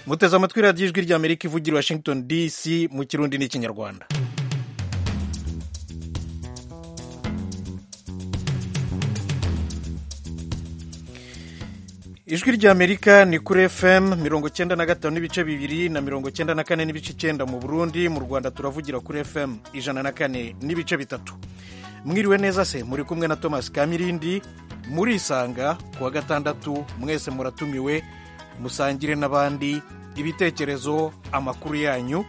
muteze amatwi radiyo ijwi ry'amerika ivugira i washington dc mu kirundi n'ikinyarwanda ijwi ry'amerika ni kuri fm mirongo cyenda na gatanu n'ibice bibiri na mirongo cyenda na kane n'ibice icyenda mu burundi mu rwanda turavugira kuri fm ijana na kane n'ibice bitatu mwiriwe neza se muri kumwe na thomas kamirindi murisanga ku wa gatandatu mwese muratumiwe musangire n'abandi ibitekerezo amakuru yanyu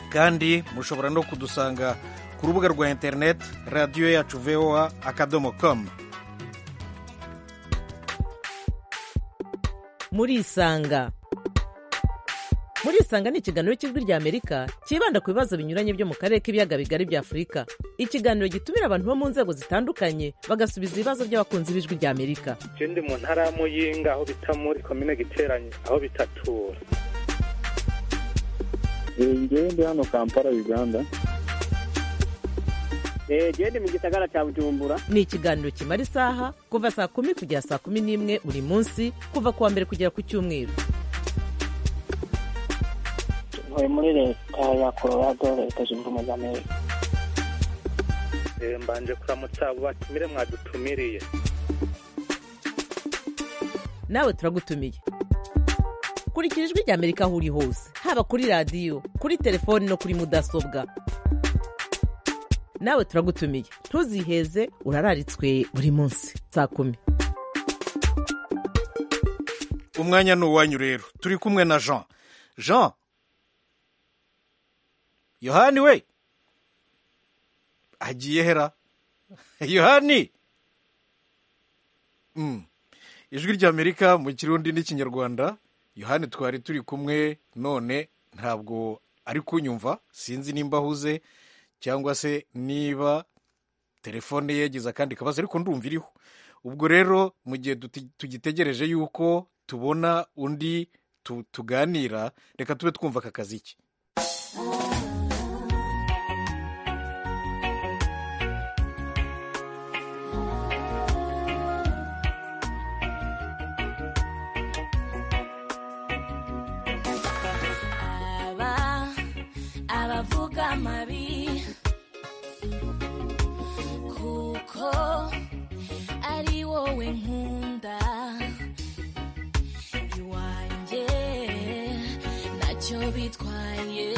kandi mushobora no kudusanga ku rubuga rwa interineti radiyo yacu voa akadomo komu murisanga murisanga ni ikiganiro cy'ijwi ry'amerika cyibanda ku bibazo binyuranye byo mu karere k'ibiyaga bigari bya afurika ikiganiro gitumira abantu bo mu nzego zitandukanye bagasubiza ibibazo by'abakunzi b'ijwi ry'amerika ndi mu ntara ya muyinga aho bita muri komine giteranye aho bitatura ngewe ndi hano kampala uganda ngewe ndi mu gisagara cya bujumbura ni ikiganiro kimara isaha kuva saa kumi kugera saa kumi n'imwe buri munsi kuva ku wa mbere kugera ku cyumweru tuvuye muri leta ya colorado leta zunze ubumwe za amerika mbanje kuramutsa abo batumire mwadutumiriye nawe turagutumiye kurikira ijwi ry'amerika aho uri hose haba kuri radiyo kuri telefoni no kuri mudasobwa nawe turagutumiye ntuziheze urararitswe buri munsi saa kumi umwanya ni uwanyu rero turi kumwe na jean jean yohani we agiye hera yohani Mm. ijwi ry'amerika mu kirundi n'ikinyarwanda yohani twari turi kumwe none ntabwo ari kunyumva sinzi nimba ahuze cyangwa se niba telefone ye yagize akandi kabazo ariko ndumva iriho ubwo rero mu gihe duti- tugitegereje yuko tubona undi tu- tuganira reka tube twumva aka kaziki aba abavuga amabi kuko ari wowe nkunda iwanjye ntacyo bitwaye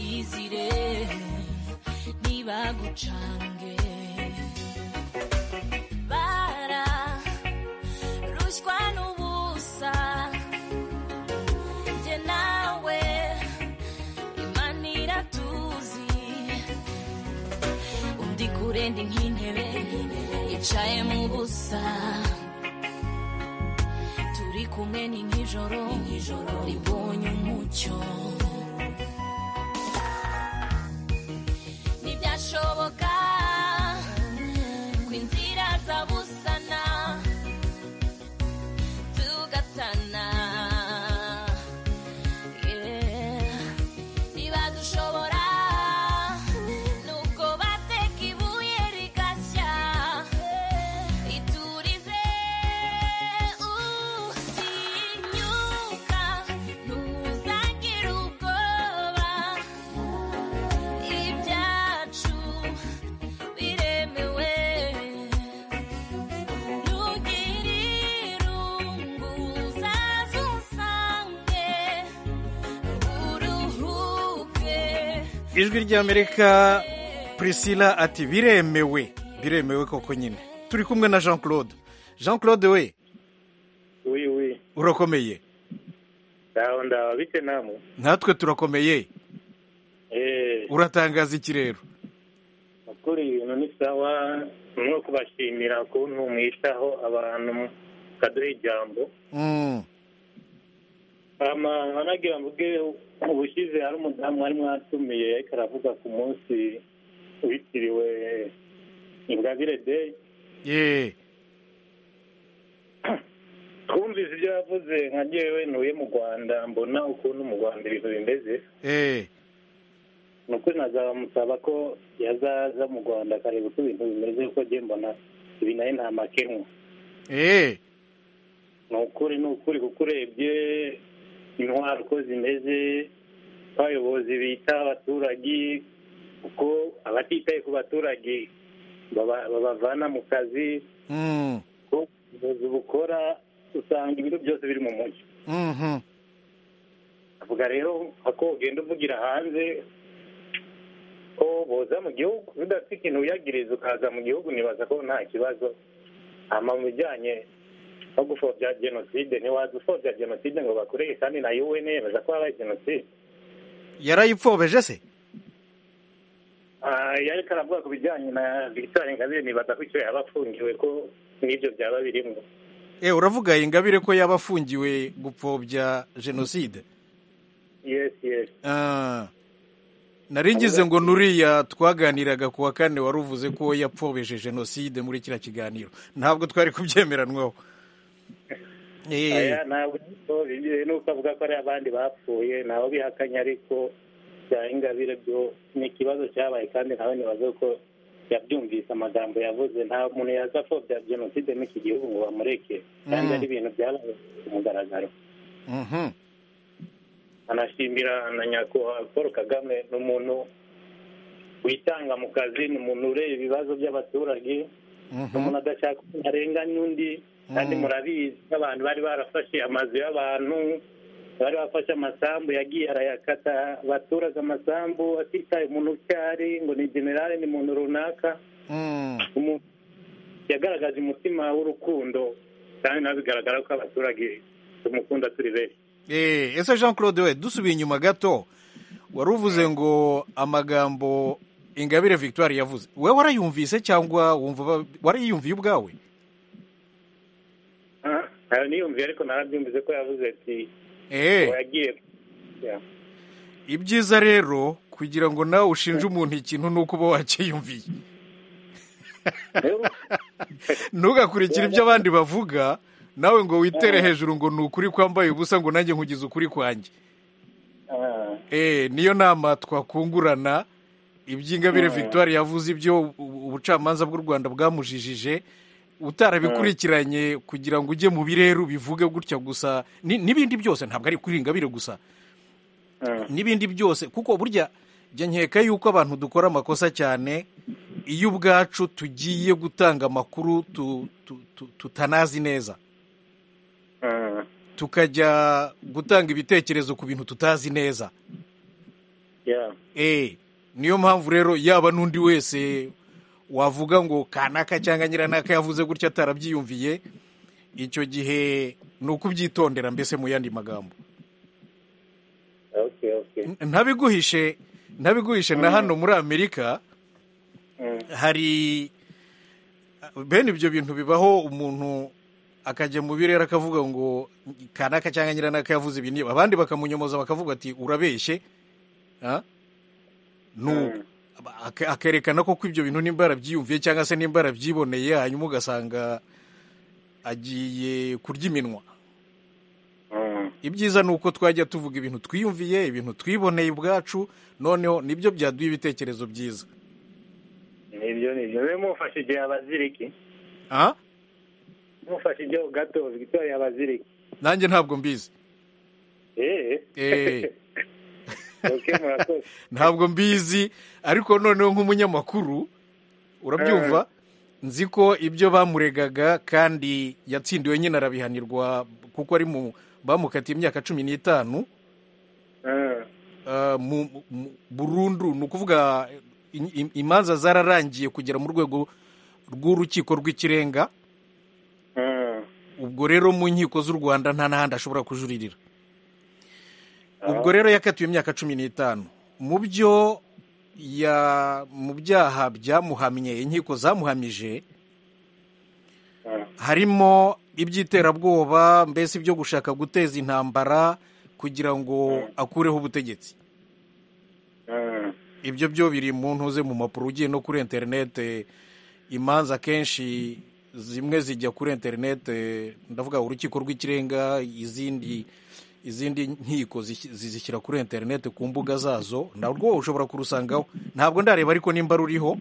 iyizire ntibagucange bararushywa n'ubusa njye nawe imana iratuzi undi kure ndi nk'intebe yicaye mu busa turi kumwe ni nk'ijoro ribonye umucyo ntibyashoboka ko inzira zabusana tugatana niba dushobora nubwo bateka ibuye rigashya iturize utinyuka ntuzagire ubwoba ibyacu biremewe ntugire irungu uzaze usange uruhuke ijwi ry'amerika prisila ati biremewe biremewe koko nyine turi kumwe na jean claude jean claude we uyu uyu urakomeye ndaho ndaho bite namwe natwe turakomeye eee uratangaza iki rero ukuri ibintu ni sawa no kubashimira ukuntu mwitaho abantu mukaduha ijambo Mm, ama wanagira mvuge ubushize hari umudamu wari mwatumiye ariko aravuga ku munsi witiriwe ingabire day ye twumvise ibyo yavuze nka jyewe ntuye mu rwanda mbona ukuntu mu rwanda ibintu bimeze eh, ni ukuri nazamusaba ko yazaza mu rwanda akareba uko ibintu bimeze kuko jye mbona ibi nayo nta makenwa eh, ni ukuri ni ukuri kuko urebye intwaro uko zimeze abayobozi bita abaturage kuko abatitaye ku baturage baba- babavana mu kazi Mm, kuko ubuyobozi bukora usanga ibintu byose biri mu mujyi mhm. avuga rero ako ugenda uvugira hanze ko boza mu gihugu udafite ikintu uyagiriza ukaza mu gihugu nibaza ko nta kibazo ama mu bijyanye no gupfobya jenoside ntiwaza upfobya jenoside ngo bakoreye kandi na UN yemeza ko habaye jenoside yarayipfobeje se Ah, yari karavuga ku bijyanye na victoire ingabire nibaza ko icyo yaba afungiwe ko n'ibyo byaba birimo e uravuga ingabire ko yaba afungiwe gupfobya jenoside yes yes Ah. nari ngize ngo nuriya twaganiraga ku wa kane wari uvuze ko yapfobeje jenoside muri kiriya kiganiro ntabwo twari kubyemeranwaho Eh, aya ntabwo bigiye nuko avuga ko ari abandi bapfuye nabo bihakanye ariko bya ingabire byo ni ikibazo cyabaye kandi nawe nibaza ko yabyumvise amagambo yavuze nta muntu yaza apfobya jenoside n'iki gihugu ngo bamureke kandi Mm. ari ibintu byabaye ku mugaragaro mhm. anashimira na nyakubahwa paul kagame ni umuntu witanga mu kazi ni umuntu ureba ibibazo by'abaturage ni Mhm. umuntu adashaka ko arenganya undi kandi Mm. murabizi nk'abantu bari barafashe amazu y'abantu bari bafashe amasambu yagiye arayakata baturage amasambu atitaye umuntu icyo ari ngo ni generale ni muntu runaka Mm. umuntu yagaragaje umutima w'urukundo kandi nawe bigaragara ko abaturage tumukunda turi benshi Eh, ese jean claude we dusubiye inyuma gato wari uvuze ngo amagambo ingabire victoire yavuze wewe warayumvise cyangwa wumva ba- warayiyumviye ubwawe Ah, ayo niyumviye ariko narabyumvise ko yavuze ati Eh. ngo yagiye Yeah. ibyiza rero kugira ngo nawe ushinje umuntu ikintu ni uko uba wacyiyumviye Rero, ntugakurikire ibyo abandi bavuga nawe ngo witere hejuru ngo ni ukuri kwambaye ubusa ngo nanjye nkugize ukuri kwanjye ah, Eh, niyo nama twakungurana iby'ingabire victoire yavuze ibyo u- ubucamanza bw'u rwanda bwamujijije utarabikurikiranye kugira ngo ujye mu birero bivuge gutya gusa ni- n'ibindi byose ntabwo ari kuri ingabire gusa ah. n'ibindi byose kuko burya njya nkeka yuko abantu dukora amakosa cyane iyo ubwacu tugiye gutanga amakuru tu- tu- tu- tutanazi neza Ah, tukajya gutanga ibitekerezo ku bintu tutazi neza yeah. Eh, niyo mpamvu rero yaba n'undi wese wavuga ngo kanaka cyangwa nyiranaka yavuze gutya atarabyiyumviye icyo gihe ni ukubyitondera mbese mu yandi magambo Okay, okay. N- ntabiguhishe ntabiguhishe na hano muri amerika Mm. hari bene ibyo bintu bibaho umuntu akajya mu birere akavuga ngo kanaka cyangwa nyiranaka yavuze ibi niba abandi bakamunyomoza bakavuga ati urabeshye Ah? nuko Aka- akerekana ko ibyo bintu nimba yarabyiyumviye cyangwa se nimba yarabyiboneye hanyuma ugasanga agiye kurya iminwa Mm. ibyiza ni uko twajya tuvuga ibintu twiyumviye ibintu twiboneye ubwacu noneho nibyo byaduha ibitekerezo byiza nibyo nibyo we mufashe igihe abaziriki Ah? mufashe igihe gato victoire abaziriki nanjye ntabwo mbizi eh Eh. okay murakoze ntabwo mbizi ariko noneho nk'umunyamakuru urabyumva nzi ko ibyo bamuregaga kandi yatsindiwe nyine arabihanirwa kuko ari mu bamukatiye imyaka cumi n'itanu Ah, uh, mu, mu, burundu ni ukuvuga i- i- imanza zararangiye kugera mu rwego rw'urukiko rw'ikirenga ah. ubwo rero mu nkiko z'u rwanda nta n'ahandi ashobora kujuririra ubwo rero yakatiwe imyaka cumi n'itanu mu byo ya mu byaha byamuhamye inkiko zamuhamije harimo iby'iterabwoba mbese ibyo gushaka guteza intambara kugira ngo akureho ubutegetsi Ah. ibyo byo biri mu ntuze mu mpapuro ugiye no kuri interinete imanza akenshi zimwe zijya kuri interinete ndavuga urukiko rw'ikirenga izindi izindi nkiko zis- zizishyira kuri interinete ku mbuga zazo narwo ushobora kurusangaho ntabwo ndareba ariko nimba ruriho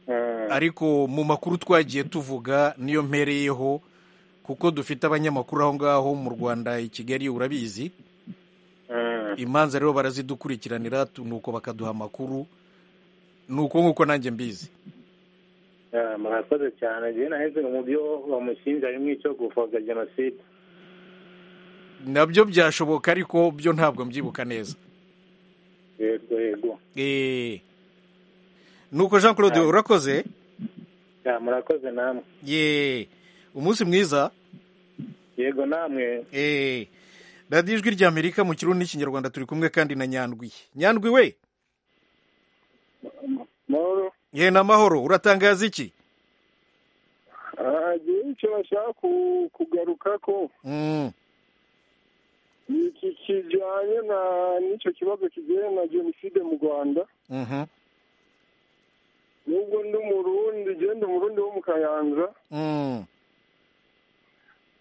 Ah. ariko mu makuru twagiye tuvuga niyo mpereyeho kuko dufite abanyamakuru aho ngaho mu rwanda i kigali urabizi Mm. imanza rero barazidukurikiranira tu- nuko bakaduha amakuru nuko nk'uko nanjye mbizi Ah, murakoze cyane jewe naheze mu byo bamushinja bimwe cyo gupfobya jenoside nabyo byashoboka ariko byo ntabwo mbyibuka neza yego yego Eh. nuko jean claude Ah. urakoze Ah, murakoze namwe ye umunsi mwiza yego namwe Eh. radiyo ijwi rya amerika mu kirundi n'ikinyarwanda turi kumwe kandi na nyandwi nyandwi we mahoro ye ni amahoro uratangaza iki Ah, njyewe icyo bashaka ku- kugaruka ko Mm. ni iki kijyanye na n'icyo kibazo kijyanye na jenoside mu rwanda Mhm. nubwo ndi umurundi genda umurundi wo mu kayanza Mm.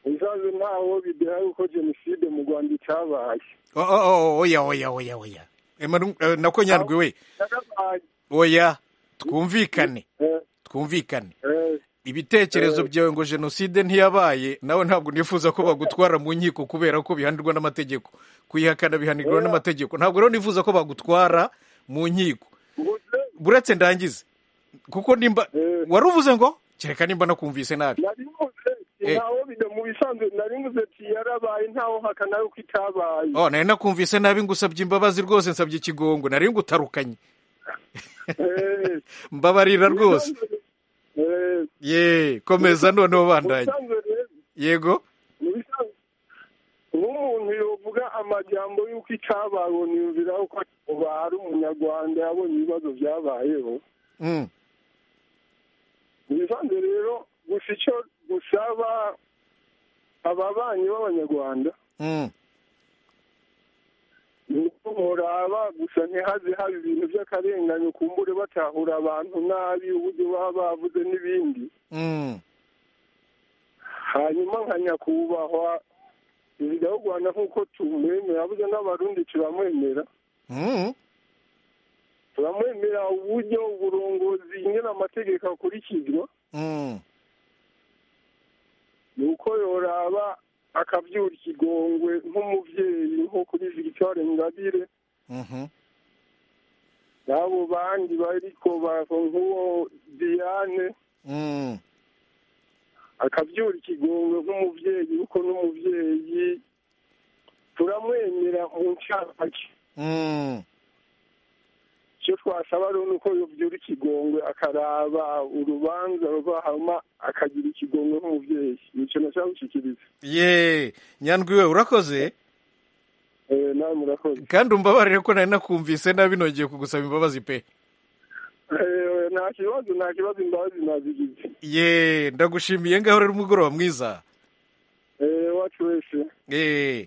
uzaze ntaho bideha yuko jenoside mu rwanda itabaye Oh, oh, oh, oya oya oya oya Emanu- eh, nako nyandwi we yarabaye oya twumvikane Eh, twumvikane eh, ibitekerezo byawe ngo jenoside ntiyabaye nawe ntabwo nifuza ko bagutwara mu nkiko kubera ko bihanirwa n'amategeko kuyihakana bihanirwa n'amategeko ntabwo rero nifuza ko bagutwara mu nkiko nguze buretse ndangize kuko nimba Eh. wari uvuze ngo kereka nimba nakumvise nabi nari nguze Eh. ntaho bide mu bisanzwe nari nguze ati yarabaye ntaho hakana yuko itabaye oh nari nakumvise nabi ngusabye imbabazi rwose nsabye ikigongo nari ngutarukanye Eh, mbabarira rwose eh, ye komeza noneho bandanye ubusanzwe rero yego Ubusanzwe- nk'umuntu yovuga amajyambo y'uko itabaye uwo niyumvira yuko uba ari umunyarwanda yabonye ibibazo byabayeho Mm. ibisanzwe rero gusa icyo gusaba ababanyi b'abanyarwanda Mm. ni uko muraba gusa ntihaze haba ibintu by'akarenganyo kumbure batahura abantu nabi uburyo baba bavuze n'ibindi Mm. hanyuma nka nyakubahwa perezida w'u rwanda nk'uko tumwemera yabuze n'abarundi turamwemera Mm. turamwemera uburyo uburongozi nyine amategeko akurikizwa Mm. ni uko yoraba akabyura ikigongwe nk'umubyeyi nko kuri victoire ingabire Mhm. n'abo bandi bariko bava nk'uwo diane Mm. akabyura ikigongwe nk'umubyeyi kuko n'umubyeyi turamwemera mu ncamake Mm. icyo twasaba rero ni uko yobyura ikigongwe akaraba urubanza rubahama akagira ikigongwe nk'umubyeyi ni icyo nashaka gushyikiriza ye nyandwi we urakoze Eh, nawe murakoze kandi umbabarire ko nari nakumvise nabi nongeye kugusaba imbabazi pe Eh, nta kibazo nta kibazo imbabazi nazigize ye ndagushimiye ngaho rero umugoroba mwiza Eh, iwacu wese Eh,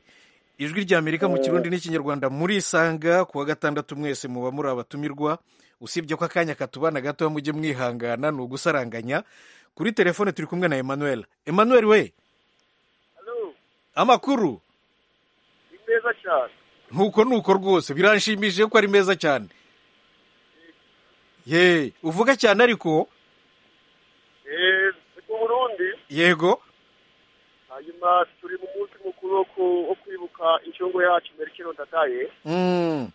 ijwi rya amerika mu kirundi n'ikinyarwanda murisanga ku wa gatandatu mwese muba muri abatumirwa usibye ko akanya katubana gato mujye mwihangana ni ugusaranganya kuri telefone turi kumwe na emmanuel emmanuel we amakuru ni meza cyane ntuko nuko rwose biranshimishije ko ari meza cyane ye uvuga cyane ariko Eh, ni ku burundi yego hanyuma turi mu munsi mukuru wo ku- wo kwibuka inshungu yacu merikiro ndadaye Mm,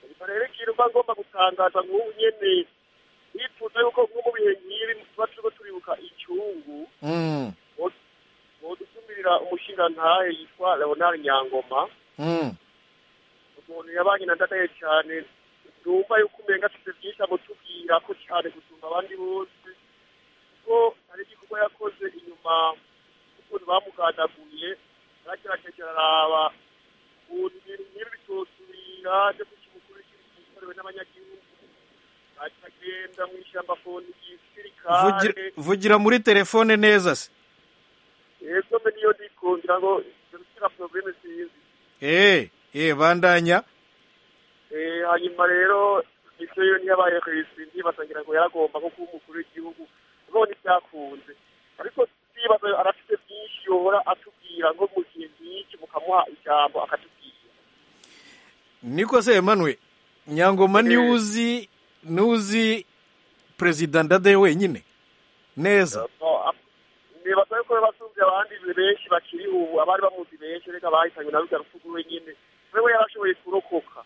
hanyuma rero ikintu mba ngomba gutangaza nk'ubu nyene nifuza yuko nko mu bihe nk'ibi tuba turiko turibuka incungu mm, bodutumirira umushingantahe yitwa leonard nyangoma mm, umuntu yabanye na ndadaye cyane numva yuko umenga afite byinshi amutubwira ko cyane gusumba abandi bose kuko hari igikorwa yakoze inyuma ukuntu bamugadaguye yaragerageje araraba ukuntu ibintu nk'ibi bitosubira byo kukimukuru kikorewe n'abanyagihugu akagenda mu ishyamba foni vugira- gisirikare vugira muri telefone neza se yego mbe niyo ndiko ngira ngo ibyo bikira probleme sinzi Eh, eh, bandanya Eh, hanyuma rero icyo yo ntiyabaye ku isi ntibasangira ngo yaragomba nko kuba umukuru w'igihugu none byakunze ariko ndibaza arafite byinshi yohora atubwira ngo mu gihe nk'iki mukamuha ijambo akatubwira niko se emmanuel nyangoma Eh. niwe uzi niwe uzi perezida ndadaye wenyine neza No, a- nibaza yuko yabasumbye abandi benshi bakiri ubu abari bamuzi benshi reka bahitanywe na rujya rupfu rwe nyine wewe yarashoboye kurokoka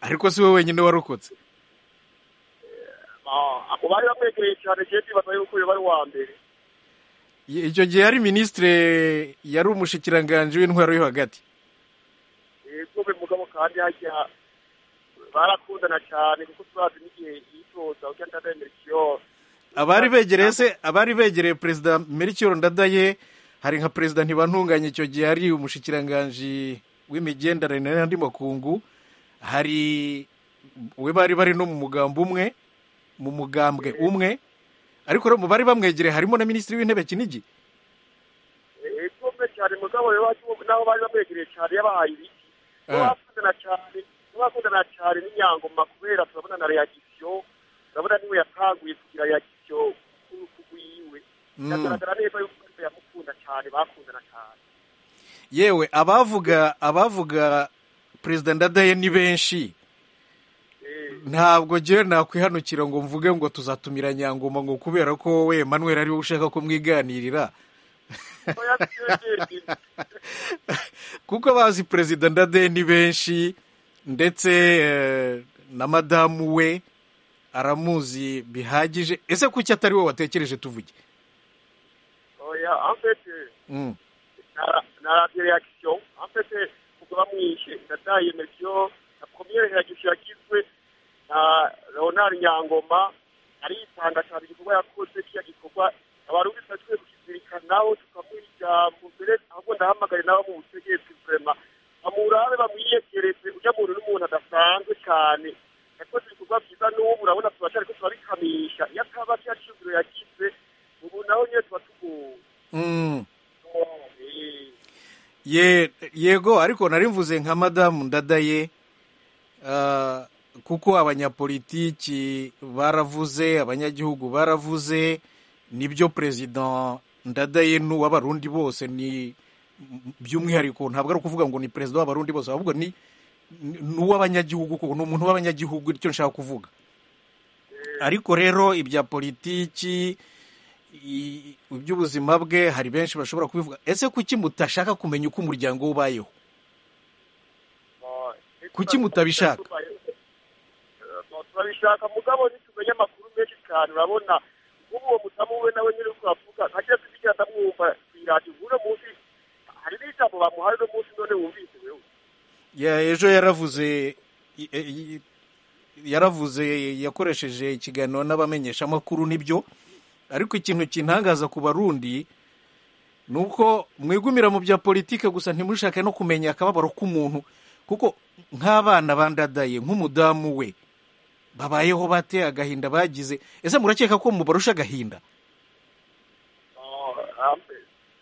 ariko si we wenyine warokotse Ah, abo bari bamwegereye cyane jewe ndibaza yuko uyu bari uwa mbere icyo gihe yari minisitire yari umushikiranganji w'intwaro yo hagati yego be mugabo kandi hajya barakundana cyane kuko turazi n'igihe yitoza ujya ndademera ikiyo abari begereye se abari begereye perezida melchior ndadaye hari nka perezida ntibantunganye icyo gihe ari umushikiranganji w'imigenderanire n'andi makungu hari we bari bari no mu mugambo umwe mu mugambwe umwe ariko rero mu bari bamwegereye harimo na minisitiri w'intebe kinigi yego be cyane mugabo rero wacu- n'aho bari bamwegereye cyane yabahaye ibiti Ah. bakundana cyane bakundana cyane n'inyangoma kubera turabona na reagisiyo turabona niwe yatanguye kugira reagisiyo ku rutugu yiwe biragaragara neza yuko niwe yamukunda cyane bakundana cyane yewe abavuga abavuga perezida ndadaye ni benshi Eh, ntabwo ngewe nakwihanukira ngo mvuge ngo tuzatumira nyangoma ngo kubera ko we manuel ari wowe ushaka ko mwiganirira oya, twebwe- kuko abazi perezida ndadaye ni benshi ndetse eh, na madamu we aramuzi bihagije ese kuki atari we watekereje tuvuge oya amfete Mm. na radio reaction amfete ubwo bamwishe ndadaye mesiyo na premiere reaction yagizwe na leonard nyangoma aritanga cyane igikorwa yakoze kiriya gikorwa abantu bese tuwe kukizirikanaho tukamuha ijambo mbere ahubwo ndahamagare nawe mubutegetsi vrema bamurabe bamwiyegereze ujya muntu n'umuntu adasanzwe cyane yakoze ibikorwa byiza n'ubu urabona turacyariko turabikamisha iyo ataba kiriya cyumviro yagize ubu naho nyine tuba tugowe Mm. Ye- yego ariko nari mvuze nka madamu ndadaye ah, kuko abanyapolitiki baravuze abanyagihugu baravuze nibyo perezida ndadaye n'uw'abarundi bose ni by'umwihariko ntabwo ari ukuvuga ngo ni perezida w'abarundi bose ahubwo ni ni- n'uw'abanyagihugu kuko ni umuntu w'abanyagihugu icyo nshaka kuvuga ariko rero ibya politiki i- iby'ubuzima bwe hari benshi bashobora kubivuga ese kuki mutashaka kumenya uko umuryango we ubayeho Kuki mutabishaka? Eh, turabishaka mugabo ntitumenye amakuru menshi cyane urabona nk'ubu uwo mudamu we nawe nyine uko bavuga ntajya tugira ndamwumva ku iradiyo uno munsi hari n'ijambo bamuhaye uno munsi none wumvise wewe Ya- ejo yaravuze i- e- i- yaravuze yakoresheje ikiganiro n'abamenyeshamakuru nibyo ariko ikintu kintangaza ku barundi ni uko mwigumira mu bya politike gusa ntimushake no kumenya akababaro k'umuntu kuko nk'abana bandadaye nk'umudamu we babayeho bate agahinda bagize ese murakeka ko mubarusha agahinda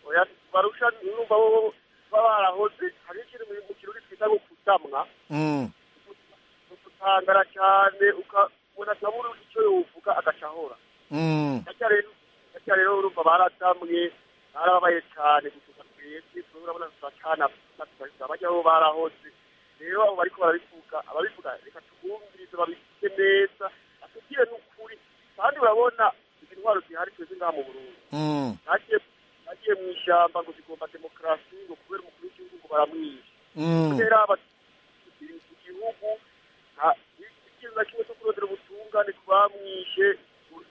oya barusha numva bo baba barahoze hari ikintu mu kirori twita ngo kutamwa Mm. ukutangara cyane ukabona atabura icyo yowuvuga agacahora Mm. gacya rero gacya rero urumva baratamwe barababaye cyane gusuka twese turabona turacana turahita bajya aho barahoze rero abo bariko barabivuga ababivuga reka tubumvirize babifite neza atubwire n'ukuri kandi urabona izi ntwaro zihari twese ngaha mu burundi Mm. nagiye nagiye mu ishyamba ngo zigomba demokarasi ngo kubera umukuru w'igihugu ngo baramwisha Mm. kubera abatutsi igihugu nta- ikintu na kimwe cyo kurondera ubutungane twamwishe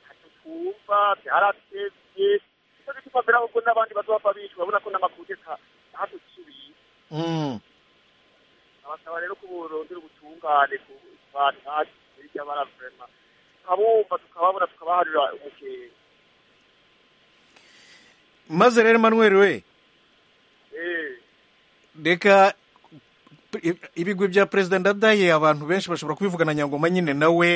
ntacyo twumva byaratevye icyo gituma mbere ahubwo n'abandi bazopfa bishwe urabona ko n'amakuneka ntatusubiye Mm. abasaba rero ko borondera ubutungane ku bantu nkatwe hirya baravurema tukabumva tukababona tukabaharira umukenge maze rero manuel we Eh, reka i- ibigwi bya perezida ndadaye abantu benshi bashobora kubivugana nyangoma nyine nawe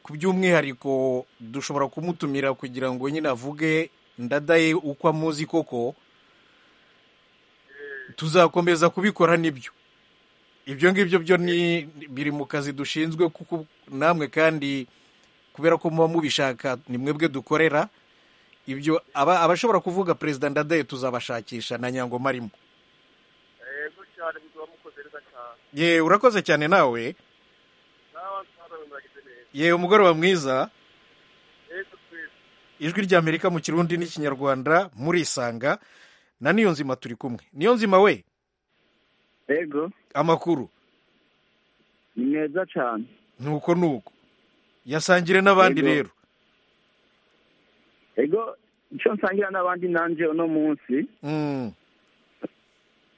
ku by'umwihariko dushobora kumutumira kugira ngo nyine avuge ndadaye uko amuzi koko tuzakomeza kubikora nibyo ibyo ngibyo byo ni biri mu kazi dushinzwe kuko namwe kandi kubera ko muba mubishaka ni mwebwe dukorera ibyo aba- abashobora kuvuga perezida ndadaye tuzabashakisha na nyangoma arimo yego cyane muzoba mukoze neza cyane ye urakoze cyane nawe nawe nsanawe muragize neza ye umugoroba mwiza yesu twese ijwi ry'amerika mu kirundi n'ikinyarwanda murisanga na niyo nzima turi kumwe niyo nzima we ego amakuru ni meza cyane nuko nuko yasangire n'abandi Yego. rero ego icyo nsangira n'abandi nanjye uno munsi Mm,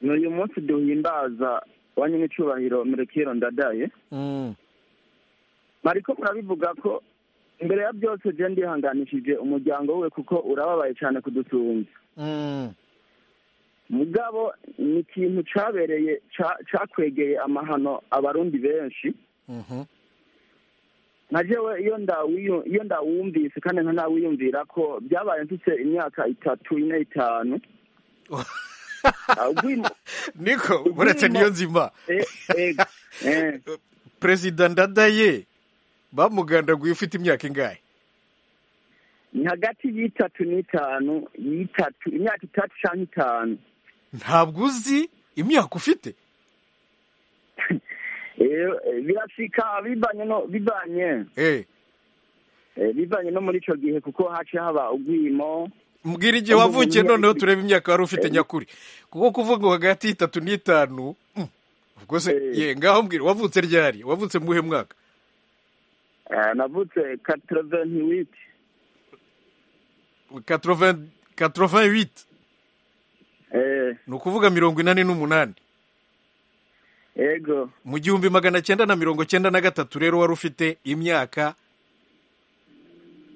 ni uyu munsi duhimbaza wanyinicyubahiro murekero ndadaye mm, mariko murabivuga ko imbere ya byose je ndihanganishije umuryango we kuko urababaye cyane kudusunza mm, mugabo ni ikintu cabereye ca- cakwegeye amahano abarundi benshi mhm, nka jewe iyo ndawiyu- iyo ndawumvise kandi nka nawiyumvira ko byabaye mfite imyaka itatu ine itanu Ah, ubwimo- niko Ubwimo. uretse niyo nzima eh, eh, eh. perezida ndadaye bamugandaguye ufite imyaka ingahe ni hagati y'itatu n'itanu y'itatu imyaka itatu cyangwa itanu ntabwo uzi imyaka ufite Eh, eh, birashika bivanye no bivanye Eh, eh, bivanye no muri ico gihe kuko haciye haba ugwimo mbwira igihe wavukiye noneho turebe imyaka wari ufite nyakuri kuko kuvuga ngo hagati y'itatu n'itanu mm, ubwo se Eh. ye ngaho mbwira wavutse ryari wavutse muhe mwaka Eh, navutse katroventi witi 80 88 ni ukuvuga mirongo inani n'umunani ego mu gihumbi magana cyenda na mirongo cyenda na gatatu rero wari ufite imyaka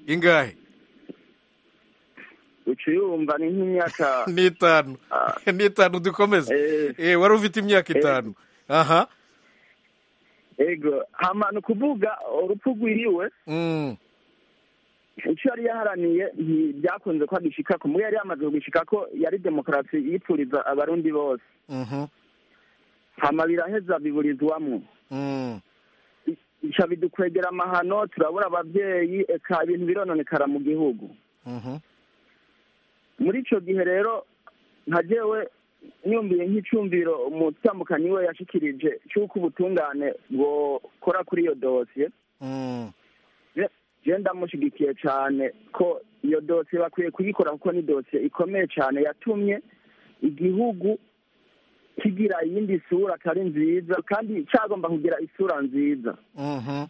ingahe uca uyumva ni nk'imyaka n'itanu Ah. n'itanu dukomeze Eh. Eh, wari ufite imyaka itanu aha ego hama ni ukuvuga urupfu rwiriwe Mm, ico yari yaharaniye ntibyakunze ko agishikako mugabo yari yamaze kugishikako yari demokarasi yipfuriza abarundi bose mhm, hama biraheza biburizwamwo mm, bica bidukwegera amahano turabura ababyeyi eka ibintu birononekara mu gihugu mhm, muri icyo gihe rero nka jewe niyumviye nk'icyumviro umutambukanyi we yashikirije cy'uko ubutungane bwokora kuri iyo dosiye mm, Je- je ndamushyigikiye cyane ko iyo dosiye bakwiye kuyikora kuko ni dosiye ikomeye cyane yatumye igihugu kigira iyindi sura atari nziza kandi cyagomba kugira isura nziza mhm,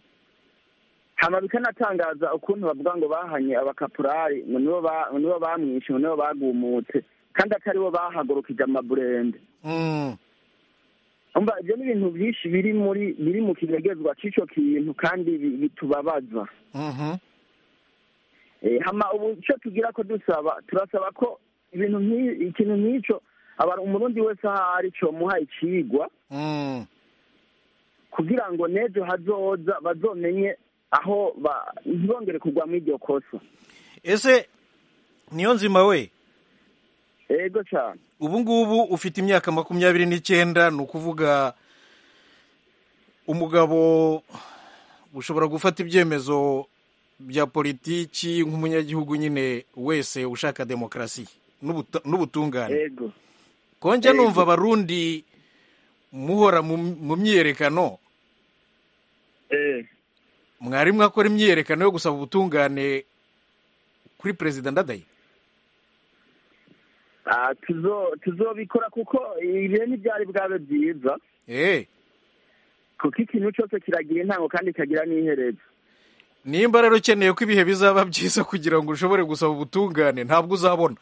hama bikanatangaza ukuntu bavuga ngo bahanye abakapurari ngo nibo ba- ngo nibo bamwishe ngo nibo bagumutse kandi atari bo bahagurukije amaburende mm, umva ibyo ni ibintu byinshi biri muri biri mu kinegezwa cy'icyo kintu kandi bi- bitubabaza mhm, Eh, hama ubu icyo tugira ko dusaba turasaba ko ibintu nk'i- ikintu nk'icyo aba umurundi wese aho ari cyo muha icigwa mm, kugira ngo n'ejo hazoza bazomenye aho ba- ntibongere kugwa muri iryo kosa ese niyo nzima we ego cyane ubu ngubu ufite imyaka makumyabiri n'icyenda ni ukuvuga umugabo ushobora gufata ibyemezo bya politiki nk'umunyagihugu nyine wese ushaka demokarasi n'ubuta- n'ubutungane ego konjya Ego. numva abarundi muhora mu mu myiyerekano eh mwarimu akora imyiyerekano yo gusaba ubutungane kuri perezida ndadaye Ah, tuzo tuzobikora kuko ibihe ntibyari bwabe byiza eee kuko ikintu cyose kiragira intango kandi kikagira n'iherezo nimba rero ukeneye ko ibihe bizaba byiza kugira ngo ushobore gusaba ubutungane ntabwo uzabona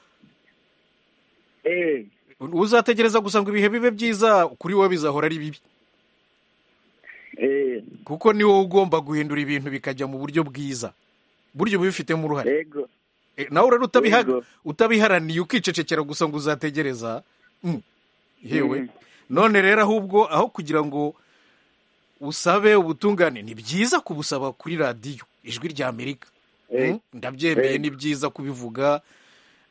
eh uzategereza gusa ngo ibihe bibe byiza kuri wowe bizahora ari bibi eh kuko ni wowe ugomba guhindura ibintu bikajya mu buryo bwiza buryo bubifitemo uruhare ego Eh, nawe rero utabiha- Yego. utabiharaniye ukicecekera gusa ngo uzategereza Mm. yewe Mm. none rero ahubwo aho kugira ngo usabe ubutungane ni byiza kubusaba kuri radiyo ijwi rya amerika Eh. Mm, ndabyemeye Yego. ni byiza kubivuga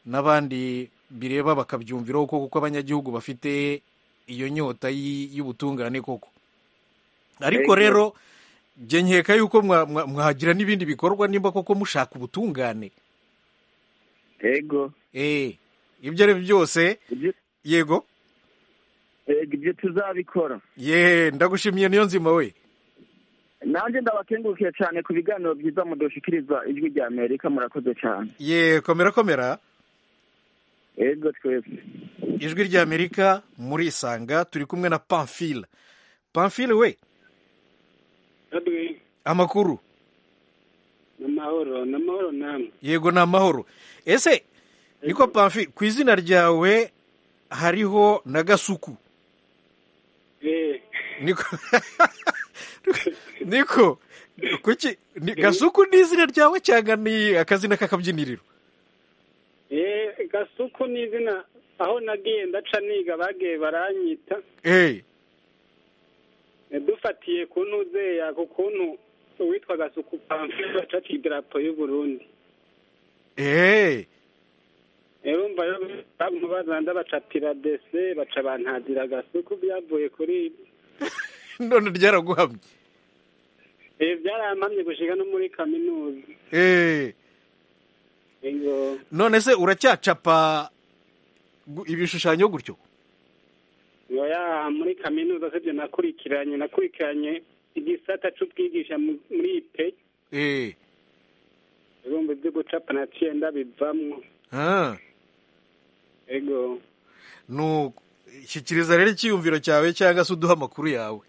n'abandi bireba bakabyumviraho koko kuko abanyagihugu bafite iyo nyota y- y'ubutungane koko ariko Yego. rero jye nkeka yuko mwa- mwa- mwagira n'ibindi bikorwa nimba koko mushaka ubutungane ego Eh, ibyo ari byo byose ibyo yego ego, ibyo tuzabikora ye ndagushimiye niyo nzima we nanjye ndabakengurukiye cyane ku biganiro byiza mudushikiriza ijwi rya amerika murakoze cyane ye komera komera yego twese ijwi rya amerika murisanga turi kumwe na pamfile pamfile we amakuru ni amahoro ni amahoro namwe yego ni amahoro ese niko pamfile ku izina ryawe hariho na gasuku niko niko kuki ni- gasuku ni izina ryawe cyangwa ni akazina k'akabyiniriro eee gasuku ni izina aho nagiye ndaca niga bagiye baranyita eee dufatiye ku ntuzeya ku kuntu uwitwa gasuku pamfile bacaca idarapo y'u burundi eee urumva rero bazanda baca piradese baca bantadira gasuku byavuye kuri none ryaraguhamye ibi byarampamye gushiga no muri kaminuza eee Ego. none se uracyacapa gu- ibishushanyo gutyo oya muri kaminuza sibyo nakurikiranye nakurikiranye igisata c'ubwigisha mu- muri ipe eee ibihumbi byo gucapa naciye ndabivamwo Ah, ego nuko shyikiriza rero icyiyumviro cyawe cyangwa se uduhe amakuru yawe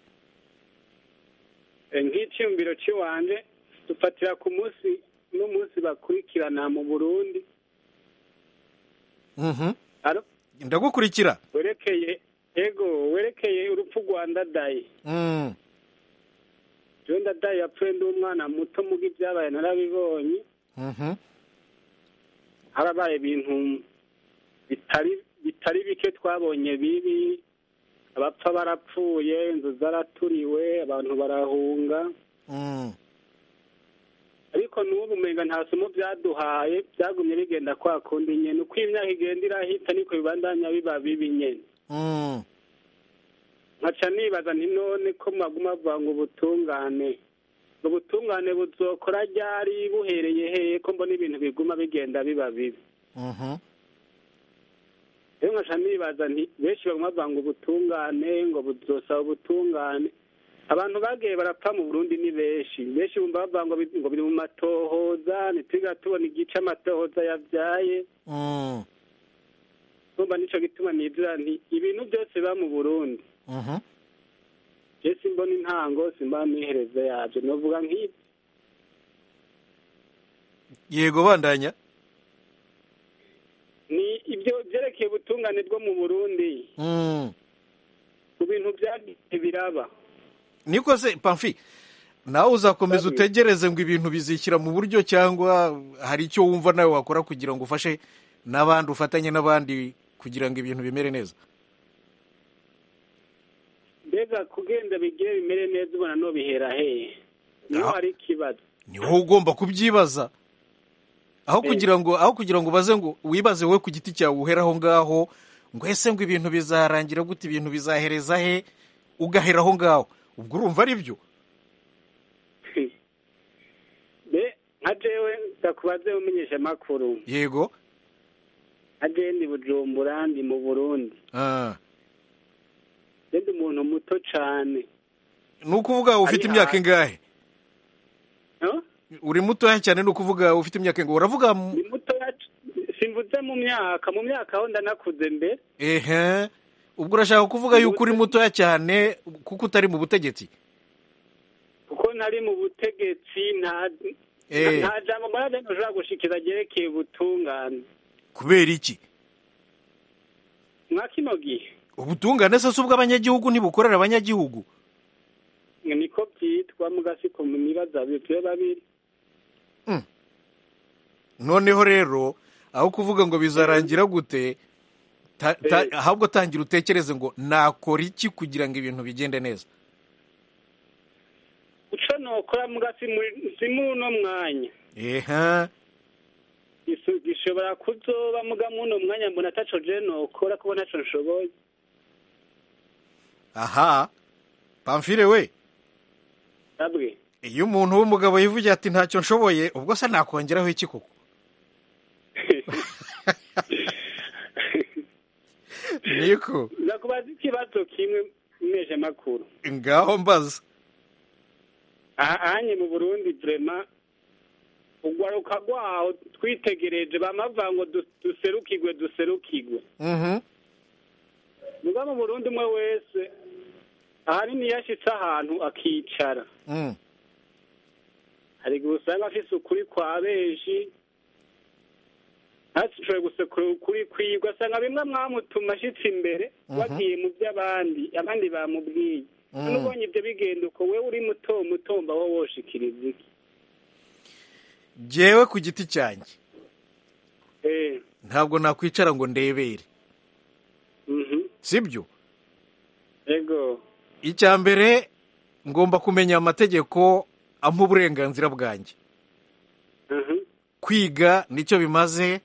E, nk'iciyumviro c'iwanje dufatira ku munsi n'umunsi bakurikirana mu burundi Mhm. Alo? ndagukurikira werekeye ego werekeye urupfu rwa ndadaye Mm. jewe ndadaye yapfuye ndi umwana muto muga ibyabaye narabibonye Mhm. harabaye ibintu bitari bitari bike twabonye bibi abapfa barapfuye inzu zaraturiwe abantu barahunga Mm. ariko n'ubu umenga nta somo byaduhaye byagumye bigenda kwa kundi nyene uko imyaka igenda irahita niko bibandanya biba bibi nyene Mm. nkaca nibaza nti none ko mwaguma bavuga ngo ubutungane ubutungane buzokora ryari buhereye heye ko mbona ibintu biguma bigenda biba bibi Mhm. rero nkaca nibaza nti benshi baguma bavuga ngo ubutungane ngo buzosaba ubutungane abantu bagiye barapfa mu burundi ni benshi benshi bumva bavuga ngo bi- ngo biri mu matohoza ntitwiga tubona igice amatohoza yabyaye Mm. numva nico gituma nibwira nti ibintu byose biba mu burundi Mhm. je simbona intango simbona n'iherezo yavyo novuga nk'ibyo yego bandanya ni ibyo byerekeye ubutungane bwo mu burundi Mm. ku bintu byagiye biraba niko se pamfi nawe uzakomeza Sabi. utegereze ngo ibintu bizishyira mu buryo cyangwa hari icyo wumva nawe wakora kugira ngo ufashe n'abandi ufatanye n'abandi kugira ngo ibintu bimere neza mbega kugenda bigire bimere neza ubona no bihera heye niho Ah. hari ikibazo niho ugomba kubyibaza aho Eh. kugira ngo aho kugira ngo ubaze ngo wibaze wowe ku giti cyawe uhera aho ngaho ngo ese ngo ibintu bizarangira gute ibintu bizahereza he ugahera aho ngaho ubwo urumva ari byo be nka jewe ndakubaze umenyesha amakuru yego nka jewe ndi bujumbura ndi mu burundi Ah. je ndi umuntu muto cane ni ukuvuga ufite Ari imyaka hanze. ingahe no? uri mutoya cyane ni ukuvuga ufite imyaka ingahe uravuga mu- ni mutoya simvuze mu myaka mu myaka aho ndanakuze mbere ehe ubwo urashaka kuvuga Ni yuko uri mutoya cyane kuko utari mu butegetsi kuko nari mu butegetsi nta Eh. nta jambo mbona ntushobora gushikiza ryerekeye ubutungane kubera iki mwa kino gihe ubutungane se si ubw'abanyagihugu ntibukorera abanyagihugu ngo niko byitwa mugasiko nibaza bibyo babiri noneho rero aho kuvuga ngo bizarangira gute ta- ta- Eh. ahubwo tangira utekereze ngo nakora iki kugira ngo ibintu bigende neza uco nokora mugasi muri- si muno mwanya ehe Gisu- gishobora kuzoba muga muno mwanya mbona ataco je nokora kuko ntaco nshoboye aha pamfire we babwe iyo umuntu w'umugabo yivugira ati ntacyo nshoboye ubwo se nakongeraho iki koko niko ndakubaza ikibazo kimwe mweje makuru ngaho mbaza ahanye mu burundi vrema ugwaruka rwaho twitegereje bamavango duserukigwe duserukigwe muga mu burundi umwe wese ahanini yashitse ahantu akicara hari igihe usanga afise ukuri kwa benshi ntashoboye gusekura ukuri kwibwe asanga bimwe mwamutuma ashitse imbere wagiye mu by'abandi abandi bamubwiye none ubonye ibyo bigenda uko wewe uri muto muto mbaho woshikiriza iki jyewe ku giti cyanjye Eh, ntabwo nakwicara ngo ndebere mhm. sibyo ego icya mbere ngomba kumenya amategeko ampa uburenganzira bwanjye Mhm. kwiga nicyo bimaze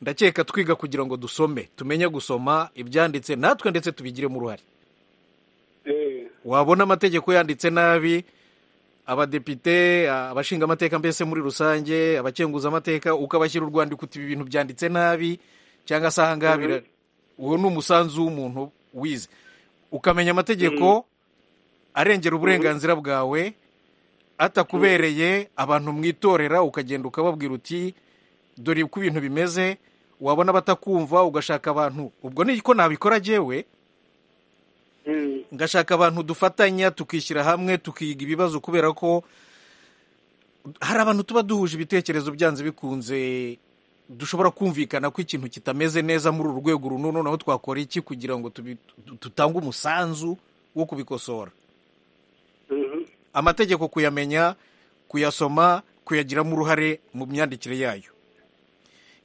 ndakeka twiga kugira ngo dusome tumenye gusoma ibyanditse natwe ndetse tubigiremo uruhare Eh, wabona amategeko yanditse nabi abadepite abashinga amateka mbese muri rusange abakenguza amateka ukabashyira urwandiko uti ibi bintu byanditse nabi cyangwa se aha ngaha bira- uwo ni umusanzu w'umuntu wize ukamenya amategeko arengera uburenganzira bwawe atakubereye abantu mwitorera ukagenda ukababwira uti dore uko ibintu bimeze wabona abatakumva ugashaka abantu ubwo niko nabikora jyewe ngashaka abantu dufatanya tukishyira hamwe tukiga ibibazo kubera ko hari abantu tuba duhuje ibitekerezo byanze bikunze dushobora kumvikana ko ikintu kitameze neza muri uru rwego uru n'uru naho twakora iki kugira ngo tubi- tu- dutange umusanzu wo kubikosora mhm. amategeko kuyamenya kuyasoma kuyagiramo uruhare mu myandikire yayo